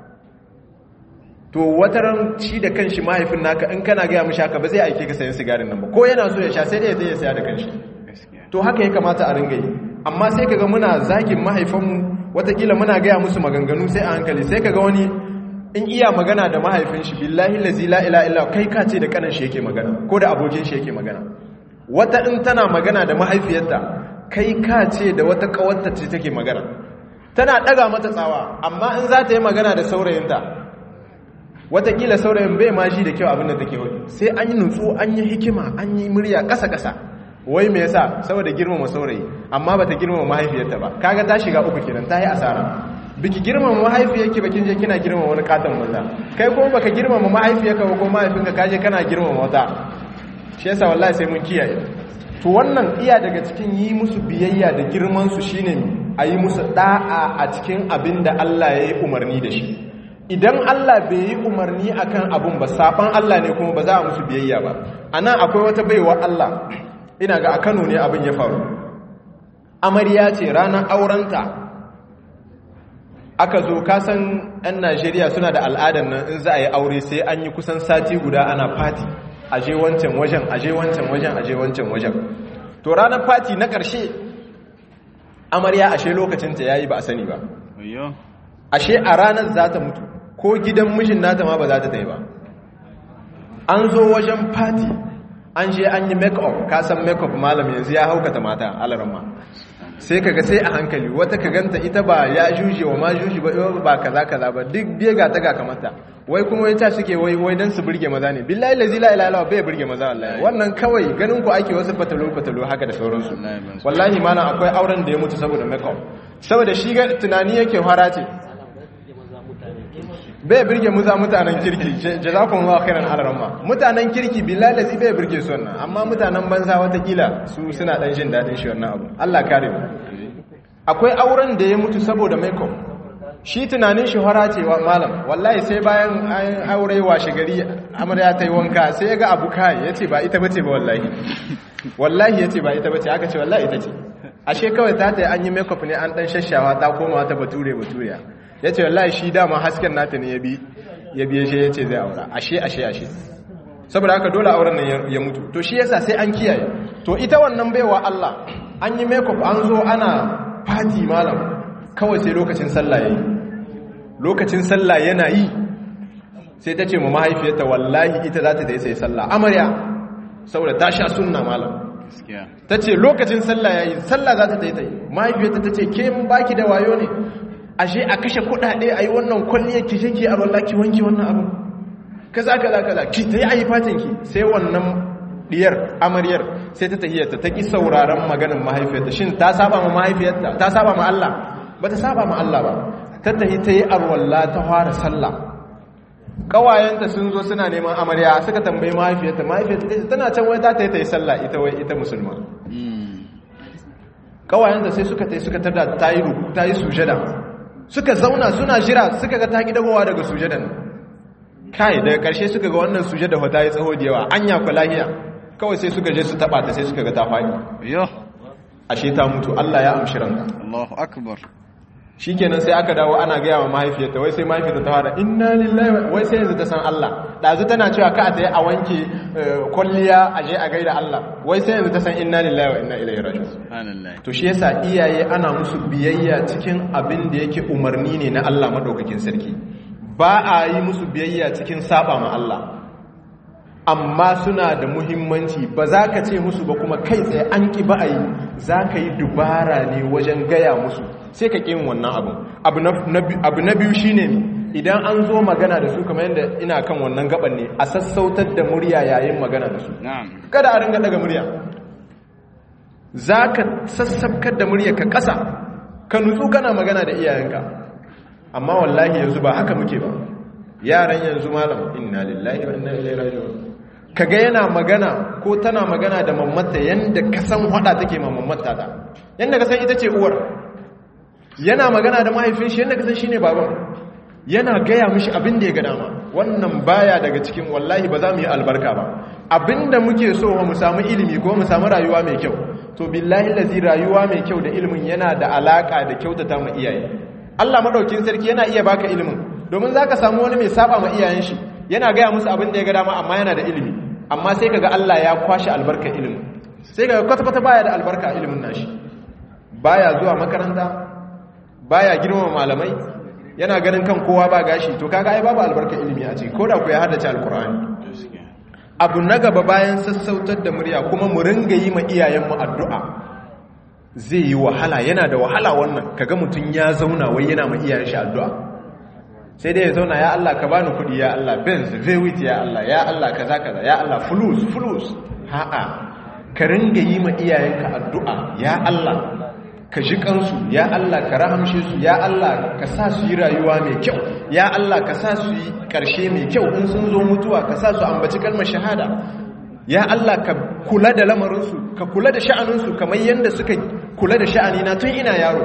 [SPEAKER 2] to wata ran shi da kanshi mahaifin naka in kana gaya mishi haka ba zai aike ka sayan sigarin nan ba ko yana so ya sha sai dai zai saya da kanshi to haka ya kamata a ringa yi amma sai kaga muna zagin mahaifanmu watakila muna gaya musu maganganu sai a hankali sai kaga wani in iya magana da mahaifin shi billahi lazi la ila illa kai ka ce da kanan shi yake magana ko da abokin shi yake magana wata in tana magana da mahaifiyarta kai ka ce da wata kawarta ce take magana tana daga mata tsawa amma in za ta yi magana da saurayinta watakila saurayin bai ma shi da kyau abin da take wani sai an yi nutsu an yi hikima an yi murya ƙasa-ƙasa wai me yasa saboda girmama saurayi amma bata girmama mahaifiyarta ba kaga ta shiga uku kenan ta yi asara biki girmama mahaifiyarki bakin je kina girmama wani katon maza kai kuma baka girmama mahaifiyarka ba ko mahaifinka kaje kana girmama wata shi yasa wallahi sai mun kiyaye to wannan iya daga cikin yi musu biyayya da girman su shine a yi musu da'a a cikin abin da Allah ya yi umarni da shi idan Allah bai yi umarni akan abun ba saban Allah ne kuma ba za a musu biyayya ba anan akwai wata baiwa Allah ina ga a Kano ne abin ya faru amarya ce ranar aurenta aka zo kasan 'yan Najeriya suna da al'adar nan in za a yi aure sai an yi kusan sati guda ana fati aje wancan wajen aje wancan wajen aje wancan wajen to ranar fati na ƙarshe amarya ashe lokacinta yayi ba a sani ba ashe a ranar za ta mutu ko gidan mijin nata ma ba za ta ta yi ba an zo wajen fati an je an yi make-up kasan make-up malam yanzu ya haukata mata alarma sai kaga sai a hankali wata ka ganta ita ba ya juje wa ma juje ba ba kaza kaza ba duk biye ga ta ga kamata wai kuma wai ta suke wai wai dan su burge maza ne billahi la ilaha illa bai burge maza wallahi wannan kawai ganin ku ake wasu fatalo fatalo haka da sauransu wallahi malam akwai auren da ya mutu saboda make-up saboda shi ga tunani yake fara ce bai birge muza mutanen kirki jazakun wa khairan alarma mutanen kirki billahi lazi bai birge su wannan amma mutanen banza watakila su suna dan jin dadin shi wannan abu Allah kare mu akwai auren da ya mutu saboda makeup shi tunanin shi hora ce wa malam wallahi sai bayan an aure washe gari amarya ta yi wanka sai ya ga abu kai yace ba ita bace ba wallahi wallahi yace ba ita bace aka ce wallahi ita ce ashe kawai ta ta an yi makeup ne an dan shashawa ta koma ta bature baturiya ya ce wallahi shi dama hasken nata ne ya biye shi ya ce zai aura ashe ashe ashe saboda haka dole auren nan ya mutu to shi yasa sai an kiyaye to ita wannan baiwa Allah an yi makeup an zo ana party malam kawai sai lokacin sallah yayi lokacin sallah yana yi sai ta ce mu mahaifiyarta wallahi ita za ta dai sai sallah amarya saboda ta sha sunna malam ta ce lokacin sallah yayi sallah za ta dai ta yi mahaifiyarta ta ce ke mun baki da wayo ne ashe a kashe kudade a yi wannan kwalliyar ki je ki a rolla ki wanki wannan abu kaza kaza kaza ki ta yi a yi fatin ki sai wannan diyar amaryar sai ta tahiyarta ta ki sauraron maganin mahaifiyarta shin ta saba ma mahaifiyarta ta saba ma Allah ba ta saba ma Allah ba ta tahi ta yi arwalla ta fara sallah kawayenta sun zo suna neman amarya suka tambayi mahaifiyarta mahaifiyarta tana can wai ta ta yi sallah ita wai ita musulma kawayenta sai suka tai suka tada ta yi ta yi sujada suka zauna suna jira suka ga ta gidagowa daga sujadan kai daga karshe suka ga wannan sujada fa ta yi tsaho da yawa anya ku lahiya kawai sai suka je su taba ta sai suka ga ta fadi
[SPEAKER 3] yo
[SPEAKER 2] ashe ta mutu Allah ya amshi ranka
[SPEAKER 3] Allahu akbar
[SPEAKER 2] shikenan sai aka dawo ana gaya wa mahaifiyarta wai sai mahaifiyarta ta fara inna lillahi wai sai yanzu ta san Allah dazu tana cewa ka ta yi a wanke kwalliya a je a gaida Allah wai sai yanzu ta san inna lillahi wa inna ilaihi raji'un
[SPEAKER 3] subhanallah
[SPEAKER 2] to shi yasa iyaye ana musu biyayya cikin abin da yake umarni ne na Allah madaukakin sarki ba a yi musu biyayya cikin saba ma Allah amma suna da muhimmanci ba za ka ce musu ba kuma kai tsaye an ki ba a yi za ka yi dubara ne wajen gaya musu sai ka ƙin wannan abin abu na biyu shine idan an zo magana da su kamar yadda ina kan wannan gaban ne a sassautar da murya yayin magana da su
[SPEAKER 3] na'am
[SPEAKER 2] kada a ringa daga murya zaka sassabkar da muryarka ƙasa ka nutsu kana magana da iyayenka amma wallahi yanzu ba haka muke ba yaran yanzu malam inna lillahi wa inna ilaihi raji'un kaga yana magana ko tana magana da mammata yanda ka san hada take ma mammata da yanda ka san ita ce uwar yana magana da mahaifin shi yanda ka san shine baban yana gaya mishi abin da ya ga dama wannan baya daga cikin wallahi ba za mu yi albarka ba abinda muke so mu samu ilimi ko mu samu rayuwa mai kyau to billahi lazi rayuwa mai kyau da ilimin yana da alaka da kyautata mu iyaye Allah madaukin sarki yana iya baka ilimin domin zaka samu wani mai saba ma iyayen shi yana gaya musu abin da ya ga dama amma yana da ilimi amma sai kaga Allah ya kwashi albarkar ilimin sai kaga kwata-kwata baya da albarka ilimin nashi baya zuwa makaranta baya girmama malamai yana ganin kan kowa ba gashi to kaga ai babu albarkar ilimi a ciki koda ku ya haddace alkur'ani abu na gaba bayan sassautar da murya kuma mu ringa yi ma iyayenmu addu'a zai yi wahala yana da wahala wannan kaga mutum ya zauna wai yana ma iyayen shi addu'a sai dai ya zauna ya Allah ka bani kudi ya Allah benz vewit ya Allah ya Allah kaza kaza ya Allah fulus fulus ha'a ka ringa yi ma iyayenka addu'a ya Allah ka ji kansu ya Allah ka rahamshe su ya Allah ka sa su yi rayuwa mai kyau ya Allah ka sa su yi karshe mai kyau in sun zo mutuwa ka sa su ambaci kalmar shahada ya Allah ka kula da lamarinsu ka kula da sha'aninsu kamar yadda suka kula da sha'anina tun ina yaro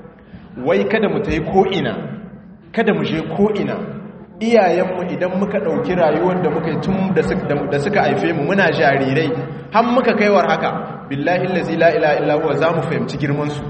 [SPEAKER 2] wai kada mu ta yi ko'ina kada mu je ko'ina iyayenmu idan muka ɗauki rayuwar da muka yi tun da suka haife mu muna jarirai har muka kaiwar haka billahi lazi la'ila illahuwa za mu fahimci girmansu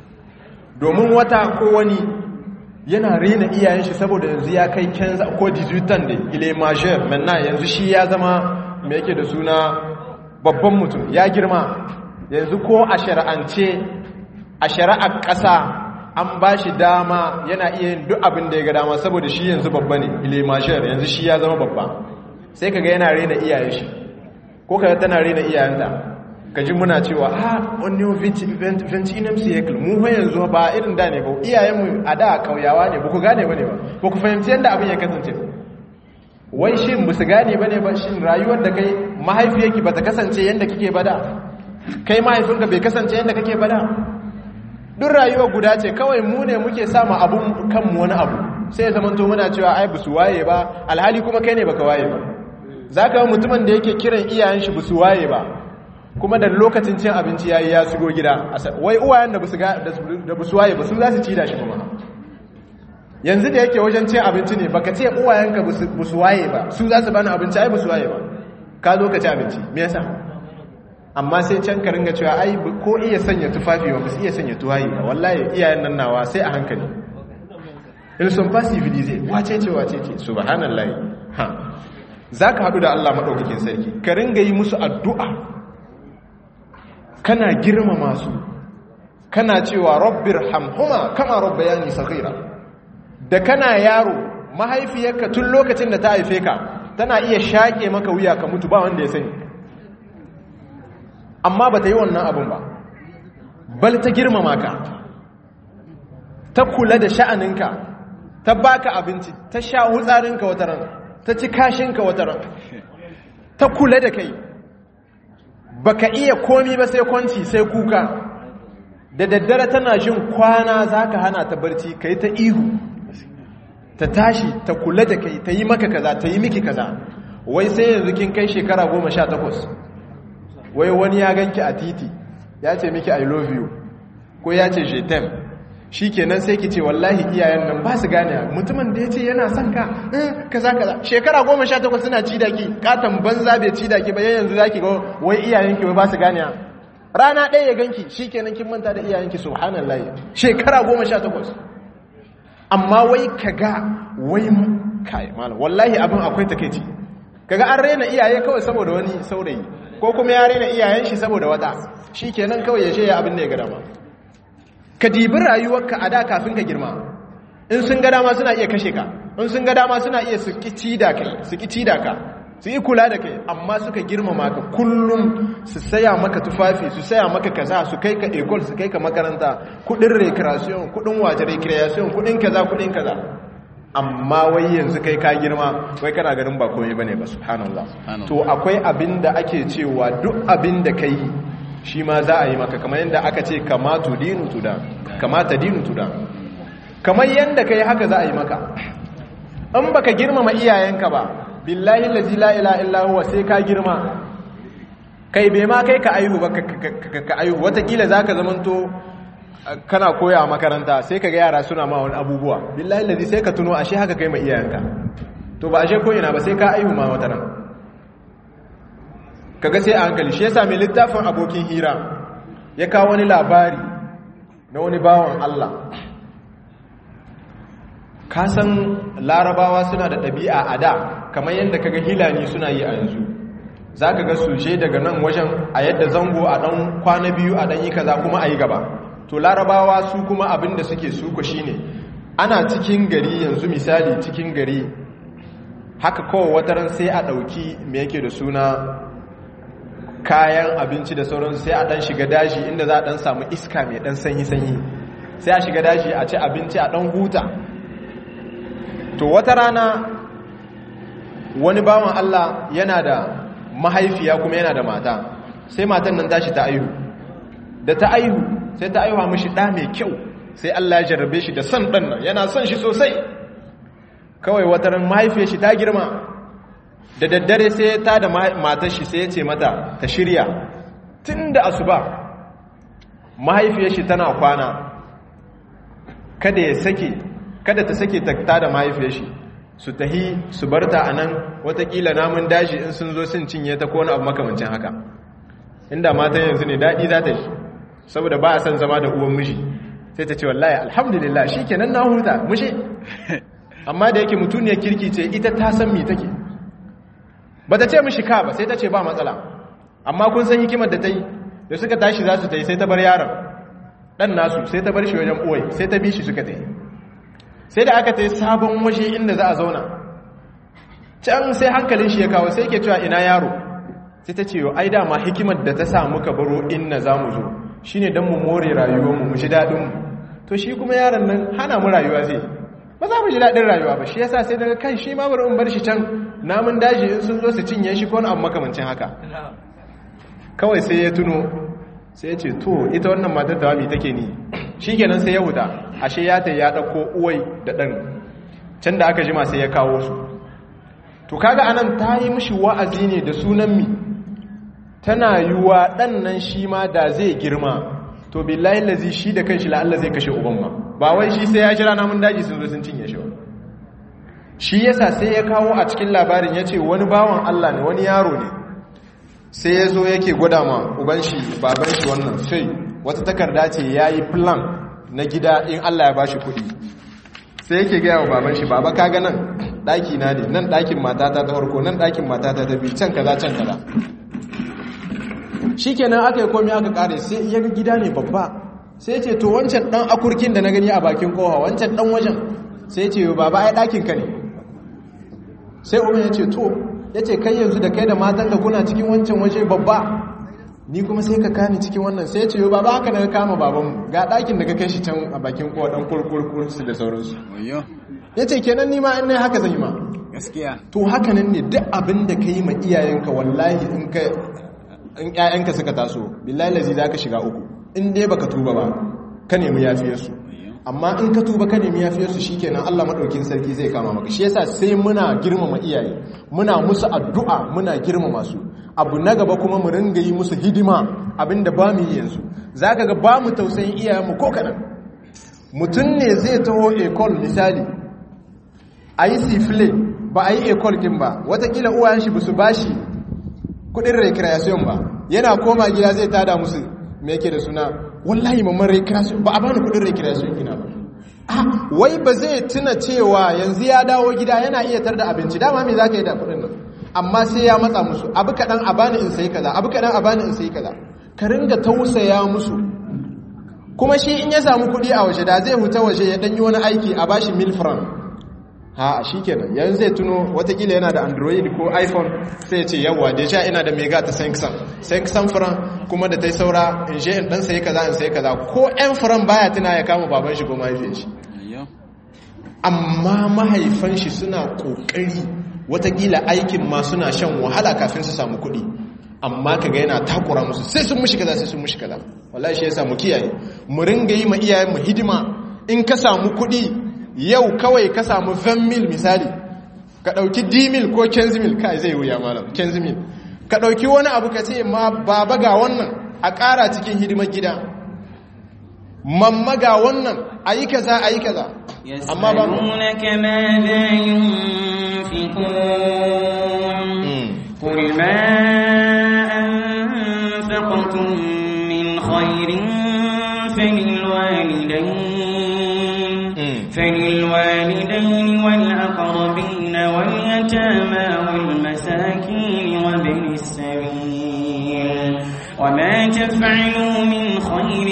[SPEAKER 2] domin wata ko wani yana rena iyayen shi saboda yanzu ya kai kenza ko 18 da ile major manna yanzu shi ya zama mai yake da suna babban mutum ya girma yanzu ko a shari'ance a shari'ar ƙasa an ba shi dama yana iya yin duk abin da ya ga dama saboda shi yanzu babba ne ile mashiyar yanzu shi ya zama babba sai kaga yana rena iyayen shi ko kaga tana rena iyayenta kaji muna cewa ha wani ventinum cycle mu fa yanzu ba irin da ne ba iyayenmu a da kauyawa ne ba ku gane ba ne ba ba ku fahimci yadda abin ya kasance wai shin ba su gane ba ne ba shin rayuwar da kai mahaifiyarki ba ta kasance yadda kike bada kai mahaifinka bai kasance yadda kake bada duk rayuwa guda ce kawai mu ne muke sama abun kanmu wani abu sai ya zama muna cewa ai busu waye ba alhali kuma kai ne baka waye ba zaka mutumin da yake kiran iyayen shi busu waye ba kuma da lokacin cin abinci yayi ya shigo gida wai uwayen da busu da busu waye ba su za su ci da shi kuma yanzu da yake wajen cin abinci ne baka ce uwayenka busu waye ba su za su bani abinci ai busu waye ba ka zo ka ci abinci me yasa amma sai can ka ringa cewa ai ko iya sanya tufafi ba su iya sanya tuwayi ba wallahi iyayen nan nawa sai a hankali in sun fasi zai wace ce wace ce subhanallahi ha zaka hadu da Allah madaukakin sarki ka ringa yi musu addu'a kana girmama su kana cewa rabbir hamhuma kama rabbayani saghira da kana yaro mahaifiyarka tun lokacin da ta haife ka tana iya shaƙe maka wuya ka mutu ba wanda ya sani amma ba ta yi wannan abin ba bal ta girmama ka ta kula da sha'aninka ta baka abinci ta sha hutsarinka wata ran ta ci kashinka wata ran ta kula da kai baka iya komi ba sai kwanci sai kuka da daddare tana jin kwana zaka hana ta barci kai ta ihu ta tashi ta kula da kai ta yi maka kaza ta yi miki kaza wai sai yanzu kin kai shekara goma sha takwas wai wani ya ganki a titi ya ce miki i love you ko ya ce jetem shi kenan sai ki ce wallahi iyayen nan ba su gane mutumin da ya ce yana son ka kaza kaza shekara goma sha takwas suna ci da ki katon banza bai ci da ki ba yanzu za ki ga wai iyayenki wai ba su gane rana ɗaya ya ganki shi kenan kin manta da iyayenki subhanallah shekara goma sha takwas amma wai kaga wai kai malam wallahi abin akwai takeici kaga an rena iyaye kawai saboda wani saurayi ko kuma ya rena iyayen shi saboda wata shikenan kawai ya shaya abin da ya ga dama ka dibi rayuwarka a da kafin ka girma in sun ga dama suna iya kashe ka in sun ga dama suna iya su kici da kai su kici da ka su yi kula da kai amma suka girmama ka kullum su saya maka tufafi su saya maka kaza su kai ka ekol su kai ka makaranta kudin recreation kudin waje recreation kudin kaza kudin kaza amma wai yanzu kai ka girma wai kana ganin ba komai bane ba subhanallah to akwai abin da ake cewa duk abin da kai shi ma za a yi maka kamar yadda aka ce kamatu dinu tuda kamata dinu tuda kamar yadda ka yi haka za a yi maka in baka girmama iyayenka ba billahi lazi la ila illa huwa sai ka girma kai bai ma kai ka aihu ba ka aihu watakila za ka zamanto kana koya a makaranta sai ka ga yara suna ma wani abubuwa billahi lazi sai ka tuno ashe haka kai ma iyayenka to ba ashe koyina ba sai ka aihu ma wata nan kaga sai a hankali shi yasa mai littafin abokin hira ya kawo wani labari na wani bawan Allah kasan larabawa suna da ɗabi'a a da kamar yadda kaga hilani suna yi a yanzu za ka ga suje daga nan wajen a yadda zango a ɗan kwana biyu a ɗan yi kaza kuma a yi gaba to larabawa su kuma abin da suke suko shine ana cikin gari yanzu misali cikin gari haka kawai wataran sai a ɗauki me yake da suna kayan abinci da sauransu sai a ɗan shiga daji inda za a ɗan samu iska mai ɗan sanyi-sanyi sai a shiga daji a ci abinci a ɗan huta to wata rana wani bawan Allah yana da mahaifiya kuma yana da mata sai matan nan tashi ta aihu da ta aihu sai ta aihuwa mishi ɗa mai kyau sai Allah ya jarrabe shi da son ɗan nan yana son shi sosai kawai wata ran mahaifiyar shi ta girma da daddare sai ta da matar shi sai ya ce mata ta shirya tun da asuba mahaifiyar shi tana kwana kada ya sake kada ta sake ta da mahaifiyar shi su tahi su barta a nan watakila namun daji in sun zo sun cinye ta kone abu makamancin haka inda matan yanzu ne daɗi za ta yi saboda ba a son zama da uwan mishi sai ta ce wallahi alhamdulillah shi kenan na huta mushi amma da yake mutuniyar kirki ce ita ta san mi take ba ta ce mishi ka ba sai ta ce ba matsala amma kun san hikimar da ta yi da suka tashi za su ta yi sai ta bar yaron ɗan nasu sai ta bar shi wajen ɓoye sai ta bi shi suka ta yi sai da aka ta yi sabon waje inda za a zauna can sai hankalin shi ya kawo sai ke cewa ina yaro sai ta ce ai dama hikimar da ta sa muka baro inna za mu zo shi ne don mu more rayuwarmu mu ji daɗinmu to shi kuma yaron nan hana mu rayuwa zai ba za mu ji daɗin rayuwa ba shi yasa sai daga kan shi ma bari in bar shi can namun daji in sun zo su cinye shi ko wani abu makamancin haka kawai sai ya tuno sai ya ce to ita wannan matar da wami take ni shi kenan sai ya huta ashe ya ta ya ɗauko uwai da ɗan can da aka jima sai ya kawo su to kaga anan ta yi mishi wa'azi ne da sunan mi tana yiwa ɗan nan shi ma da zai girma to billahi lazi shi da kanshi la'alla zai kashe uban ma ba wai shi sai ya jira namun daji sun zo sun cinye shi ba shi yasa sai ya kawo a cikin labarin ya ce wani bawan Allah ne wani yaro ne sai ya zo yake gwada ma uban shi baban shi wannan sai wata takarda ce ya yi plan na gida in Allah ya bashi kuɗi sai yake gaya wa baban shi baba kaga nan ɗaki na ne nan ɗakin matata ta farko nan ɗakin matata ta biyu can kaza can kaza shi kenan aka yi komi aka kare sai ya ga gida ne babba sai ce to wancan ɗan akurkin da na gani a bakin kowa wancan ɗan wajen sai ce baba ai ɗakin ka ne sai umar ya ce to ya ce kai yanzu da kai da matanka kuna cikin wancan waje babba ni kuma sai ka kani cikin wannan sai ce yau baba haka daga kama babanmu ga ɗakin da ka kai shi can a bakin kowa ɗan kurkurkur su da sauransu ya ce kenan ni ma in nai haka zan yi ma
[SPEAKER 3] gaskiya
[SPEAKER 2] to haka nan ne duk abin da ka yi ma iyayenka wallahi in ka in ƴaƴanka suka taso billahi lazi za ka shiga uku in dai baka tuba ba ka nemi yafiyarsu amma in ka tuba ka nemi yafiyarsu shikenan Allah madaukin sarki zai kama maka shi yasa sai muna girmama iyaye muna musu addu'a muna girmama su abu na gaba kuma mu ringa yi musu hidima abinda ba mu yi yanzu zaka ga ba mu tausayin iyayenmu ko kadan mutum ne zai taho ekol misali a yi sifile ba a yi ekol kin ba watakila uwayen shi ba su bashi kudin recreation ba yana koma gida zai tada musu me yake da suna wallahi mamman recreation ba a bani kudin recreation kina ba ah wai ba zai tuna cewa yanzu ya dawo gida yana iya tar da abinci dama me zaka yi da kudin nan amma sai ya matsa musu abu kadan a bani in sai kaza abu kadan a bani in sai kaza ka ringa tausaya musu kuma shi in ya samu kudi a waje da zai huta waje ya danyi wani aiki a bashi mil franc ha shi kenan yanzu zai tuno watakila yana da android ko iphone sai ce yawwa da sha ina da mega ta samsung samsung furan kuma da ta yi saura in je in dan sayi kaza in sayi kaza ko yan furan baya tuna ya kama baban shi ko mahaifiyar shi amma mahaifan shi suna kokari watakila aikin ma suna shan wahala kafin su samu kuɗi amma kaga yana takura musu sai sun mushi kaza sai sun mushi kaza wallahi shi yasa mu kiyaye mu ringa yi ma iyayen mu hidima in ka samu kuɗi yau kawai ka samu 20 mil misali ka ɗauki dimil ko kenzimil kai zai wuya malam kenzimil ka ɗauki wani abu ka ce ma baba ga wannan a ƙara cikin hidimar gida mamma ga wannan a yi kaza a yi kaza amma ba
[SPEAKER 1] يسألونك ماذا ينفقون قل ما أنفقتم من خير فللوالدين فللوالدين والأقربين واليتامى والمساكين وابن السبيل وما تفعلوا من خير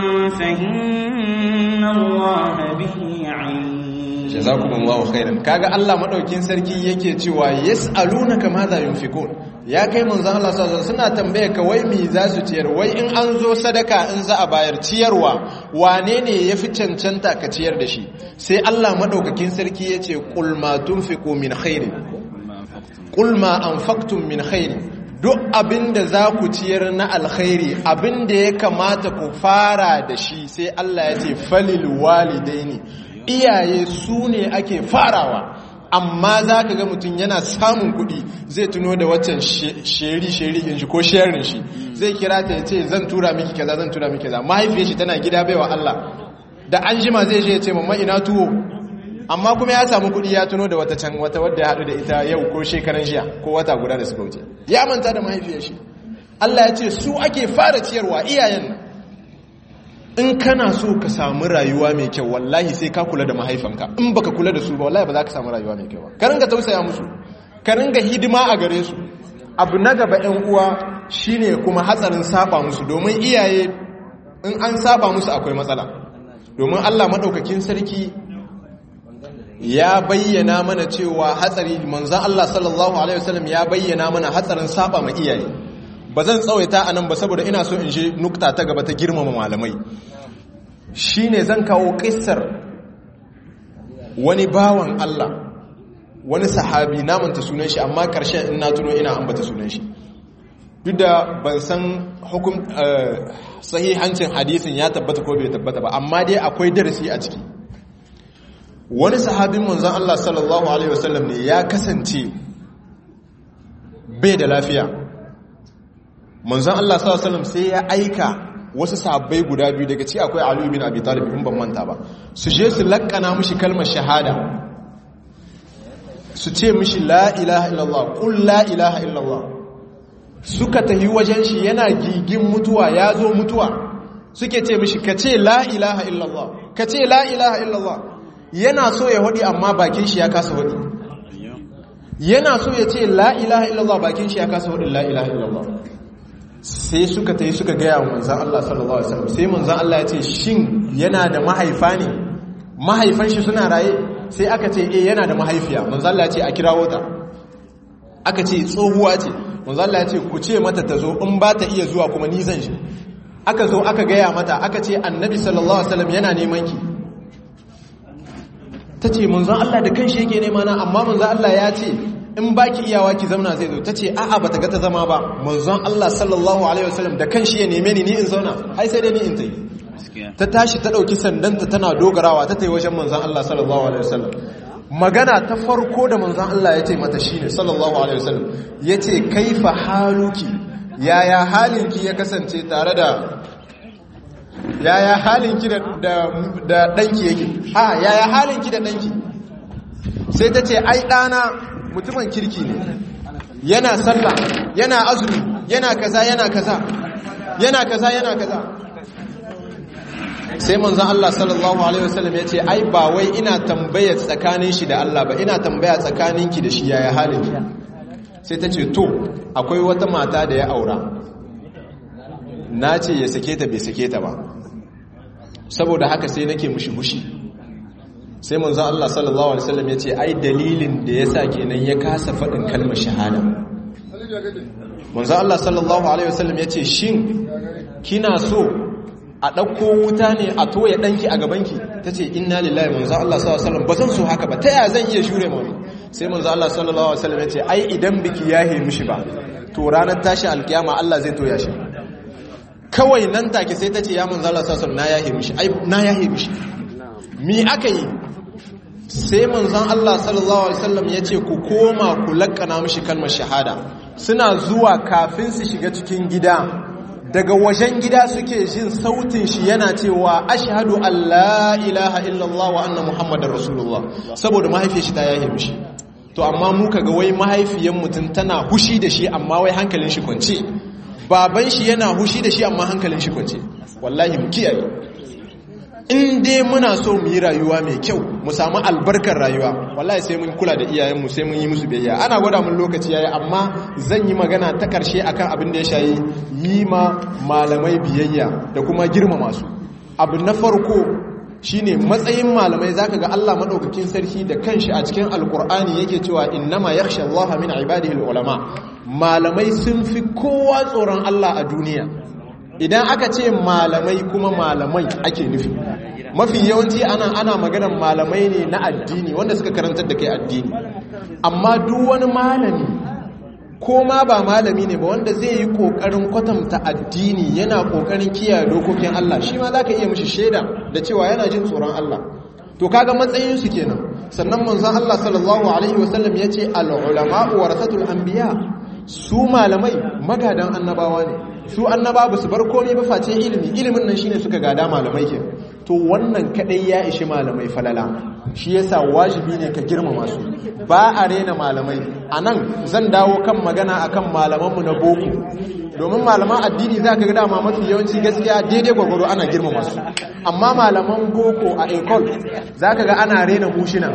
[SPEAKER 1] فإن الله به عليم
[SPEAKER 2] jazakumullahu khairan kaga Allah madaukin sarki yake cewa yas'alunaka madha yunfikun ya kai manzon Allah sallallahu alaihi suna tambaye ka wai me za su ciyar wai in an zo sadaka in za a bayar ciyarwa wane ne yafi cancanta ka ciyar da shi sai Allah madaukakin sarki yace qul ma tunfiqu min khairin qul ma anfaqtum min khairin duk abinda za ku ciyar na alkhairi abinda ya kamata ku fara da shi sai Allah ya ce falil walidaini iyaye su ne ake farawa amma za ka ga mutum yana samun kuɗi zai tuno da waccan sheri-sheri in shi ko sharing shi zai kira ta ya ce zan tura miki kaza zan tura miki kaza mahaifiyar shi tana gida baiwa Allah da an jima zai je ya ce mamma ina tuwo amma kuma ya samu kuɗi ya tuno da wata can wata wadda ya haɗu da ita yau ko shekaran jiya ko wata guda da suka wuce ya manta da mahaifiyar shi Allah ya ce su ake fara ciyarwa iyayen nan in kana so ka samu rayuwa mai kyau wallahi sai ka kula da mahaifanka in baka kula da su ba wallahi ba za ka samu rayuwa mai kyau ba ka ringa tausaya musu ka ringa hidima a gare su abu na gaba ɗan uwa shine kuma hatsarin saba musu domin iyaye in an saba musu akwai matsala domin Allah madaukakin sarki ya bayyana mana cewa hatsari manzon Allah sallallahu alaihi wasallam ya bayyana mana hatsarin saba ma iyaye ba zan tsawaita a nan ba saboda ina so in je nukta ta gaba ta girmama malamai shi ne zan kawo ƙisar wani bawan Allah wani sahabi namanta sunan shi amma ƙarshen in na tuno ina ambata sunan shi duk da ban san hukum sahihancin hadisin ya tabbata ko bai tabbata ba amma dai akwai darasi a ciki wani sahabin manzon Allah sallallahu alaihi wasallam ne ya kasance bai da lafiya manzon Allah sallallahu alaihi sai ya aika wasu sahabbai guda biyu daga ci akwai Ali bin Abi Talib in ban manta ba su je su lakkana mishi kalmar shahada su ce mishi la ilaha illallah qul la ilaha illallah suka tahi wajen shi yana gigin mutuwa ya zo mutuwa suke ce mishi ka ce la ilaha illallah ka ce la ilaha illallah yana so ya hudi amma bakin shi ya kasa hudi yana so ya ce la ilaha illallah bakin shi ya kasa hudi la ilaha illallah sai suka ta yi suka gaya wa manzan Allah sallallahu Alaihi wasallam sai manzan Allah ya ce shin yana da mahaifa ne mahaifan shi suna raye sai aka ce eh yana da mahaifiya manzan Allah ya ce a kirawo ta aka ce tsohuwa ce manzan Allah ya ce ku ce mata ta zo in ba ta iya zuwa kuma ni zan shi aka zo aka gaya mata aka ce annabi sallallahu Alaihi wasallam yana neman ki ta ce manzan Allah da kanshi yake nema na amma manzan Allah ya ce in baki iyawa ki zauna zai zo tace a'a bata ga ta zama ba manzon Allah sallallahu alaihi wasallam da kanshi ya neme ni ni in zauna ai sai dai ni in tayi ta tashi ta dauki sandanta tana dogarawa ta tayi wajen manzon Allah sallallahu alaihi wasallam magana ta farko da manzon Allah ya ce mata shine sallallahu alaihi wasallam yace kaifa haluki yaya halinki ya kasance tare da yaya halinki da da danki yake a yaya halinki da danki sai ta ce ai dana mutumin kirki ne yana sallah yana azumi yana kaza yana kaza yana kaza yana kaza sai manzon Allah sallallahu alaihi wasallam ya ce ai ba wai ina tambaya tsakanin shi da Allah ba ina tambaya tsakaninki da shi yaya halin ki sai ta ce to akwai wata mata da ya aura na ce ya sake ta bai sake ta ba saboda haka sai nake mushi hushi sai manzon Allah sallallahu alaihi wasallam yace ai dalilin da yasa kenan ya kasa fadin kalmar shahada manzon Allah sallallahu alaihi wasallam yace shin kina so a dauko wuta ne a toye danki a gabanki tace inna lillahi manzon Allah sallallahu alaihi wasallam bazan so haka ba ta ya zan iya shure mu sai manzo Allah sallallahu alaihi wasallam ya ce ai idan biki yahe mishi ba to ranar tashi alkiyama Allah zai toya shi kawai nan take sai ta ce ya manzo Allah sallallahu alaihi wasallam na yahe mishi ai na yahe mishi mi aka yi sai manzon Allah sallallahu alaihi wasallam ya ce ku koma ku lakkana mishi kalmar shahada suna zuwa kafin su shiga cikin gida daga wajen gida suke jin sautin shi yana cewa ashhadu an la ilaha illallah wa anna muhammadar rasulullah saboda mahaifiyar shi ta yahe mishi to amma mu kaga wai mahaifiyar mutum tana hushi da shi amma wai hankalin shi kwance baban shi yana hushi da shi amma hankalin shi kwance wallahi mu kiyaye in dai muna so mu yi rayuwa mai kyau mu samu albarkar rayuwa wallahi sai mun kula da iyayenmu sai mun yi musu biyayya ana gwada mun lokaci yayi amma zan yi magana ta karshe akan abin da ya shayi yi ma malamai biyayya da kuma girmama su abu na farko shine matsayin malamai zaka ga Allah madaukakin sarki da kanshi a cikin alkur'ani yake cewa innama yakhsha Allah min ibadihi ulama malamai sun fi kowa tsoron Allah a duniya idan aka ce malamai kuma malamai ake nufi mafi yawanci ana ana maganar malamai ne na addini wanda suka karantar da kai addini amma duk wani malami ko ma ba malami ne ba wanda zai yi kokarin kwatanta addini yana kokarin kiyaye dokokin Allah shi ma zaka iya mishi shaida da cewa yana jin tsoron Allah to kaga matsayin su kenan sannan manzon Allah sallallahu alaihi wasallam yace al ulama warasatul anbiya su malamai magadan annabawa ne su annaba ba su bar komai ba face ilimi ilimin nan shine suka gada malamai ke to wannan kadai ya ishi malamai falala shi yasa wajibi ne ka girmama su ba a rena malamai anan zan dawo kan magana akan malamanmu na boko domin malaman addini zaka ga dama mafi yawanci gaskiya daidai gwagwaro ana girmama su amma malaman boko a ecol zaka ga ana rena mushina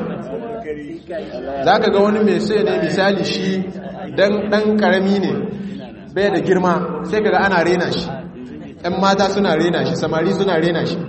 [SPEAKER 2] zaka ga wani mai sai ne misali shi dan dan karami ne bai da girma sai kaga ana rena shi ɗan mata suna rena shi samari suna rena shi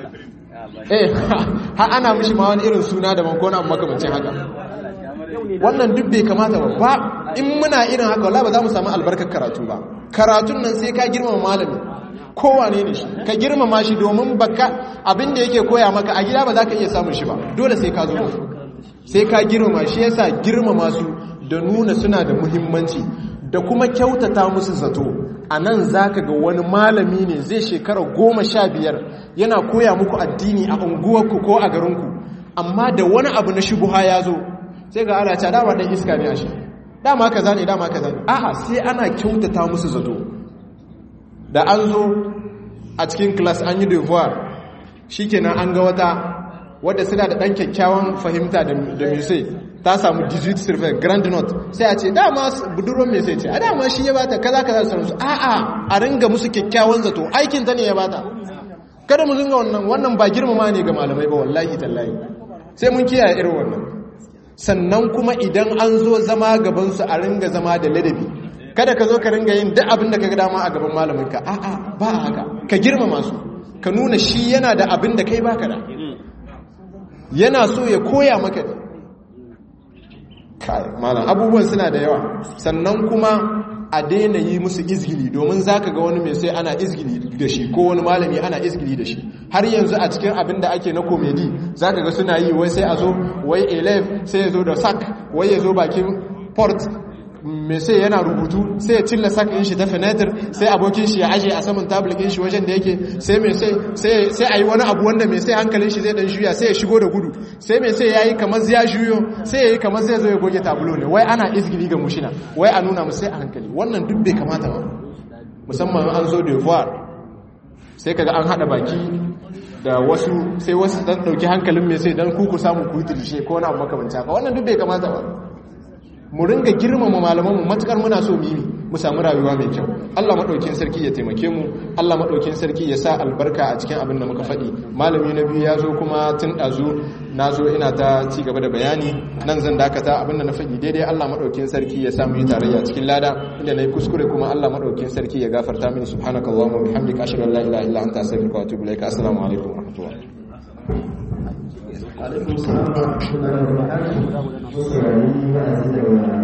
[SPEAKER 2] eh ha ana mishi ma wani irin suna da bankona amma makamancin haka wannan duk bai kamata ba ba in muna irin haka wala ba za mu samu albarkar karatu ba karatun nan sai ka girmama malami kowane ne shi ka girmama shi domin baka abin da yake koya maka a gida ba za ka iya samun shi ba dole sai ka zo sai ka girmama shi yasa girmama su da nuna suna da muhimmanci da kuma kyautata musu zato a nan za ka ga wani malami ne zai shekara goma sha biyar yana koya muku addini a unguwarku ko a garinku amma da wani abu na shubuha ya zo sai ga ana ca dama ɗan iska ne a shi dama ka zane dama ka zane aha sai ana kyautata musu zato da an zo a cikin class an yi devoir shi kenan an ga wata wadda suna da ɗan kyakkyawan fahimta da musai ta samu 18 survey grand note sai a ce dama budurwan mai sai ce a dama shi ya bata kaza kaza sauransu a a a ringa musu kyakkyawan zato aikin ta ne ya bata kada mu zinga wannan wannan ba girmama ne ga malamai ba wallahi tallahi sai mun kiyaye irin wannan sannan kuma idan an zo zama gaban su a ringa zama da ladabi kada ka zo ka ringa yin duk abin da ka ga dama a gaban malamin ka a a ba haka ka girmama su ka nuna shi yana da abin da kai baka da yana so ya koya maka ne kai malam abubuwan suna da yawa sannan kuma a daina yi musu izgili domin zaka ga wani mai sai ana izgili da shi ko wani malami ana izgili da shi har yanzu a cikin abin da ake na komedi zaka ga suna yi wai sai a zo wai elef sai ya zo da sak wai ya zo bakin port mai sai yana rubutu sai ya cilla sak ɗin shi ta fenetir sai abokin shi ya aje a saman tablet ɗin shi wajen da yake sai mai sai sai a yi wani abu wanda mai sai hankalin shi zai dan juya sai ya shigo da gudu sai mai sai ya yi kamar ya juyo sai ya yi kamar zai zo ya goge tabulo ne wai ana izgili ga mushina wai a nuna mu sai a hankali wannan duk bai kamata ba musamman an zo da voir sai kaga an hada baki da wasu sai wasu dan dauki hankalin mai sai dan kuku samu ku tilishe ko wani abu makamancin haka wannan duk bai kamata ba mu ringa girmama malamanmu matukar muna so mimi mu samu rayuwa mai kyau Allah madaukin sarki ya taimake mu Allah madaukin sarki ya sa albarka a cikin abin da muka faɗi malami na biyu ya zo kuma tun ɗazu na zo ina ta ci gaba da bayani nan zan dakata abin da na faɗi daidai Allah madaukin sarki ya sa mu yi tarayya cikin lada inda na yi kuskure kuma Allah madaukin sarki ya gafarta mini subhanakallahumma wa bihamdika ashhadu an la ilaha illa anta astaghfiruka wa atubu ilaik assalamu alaikum wa rahmatullah
[SPEAKER 4] alaikum salam wa rahmatullahi wa barakatuh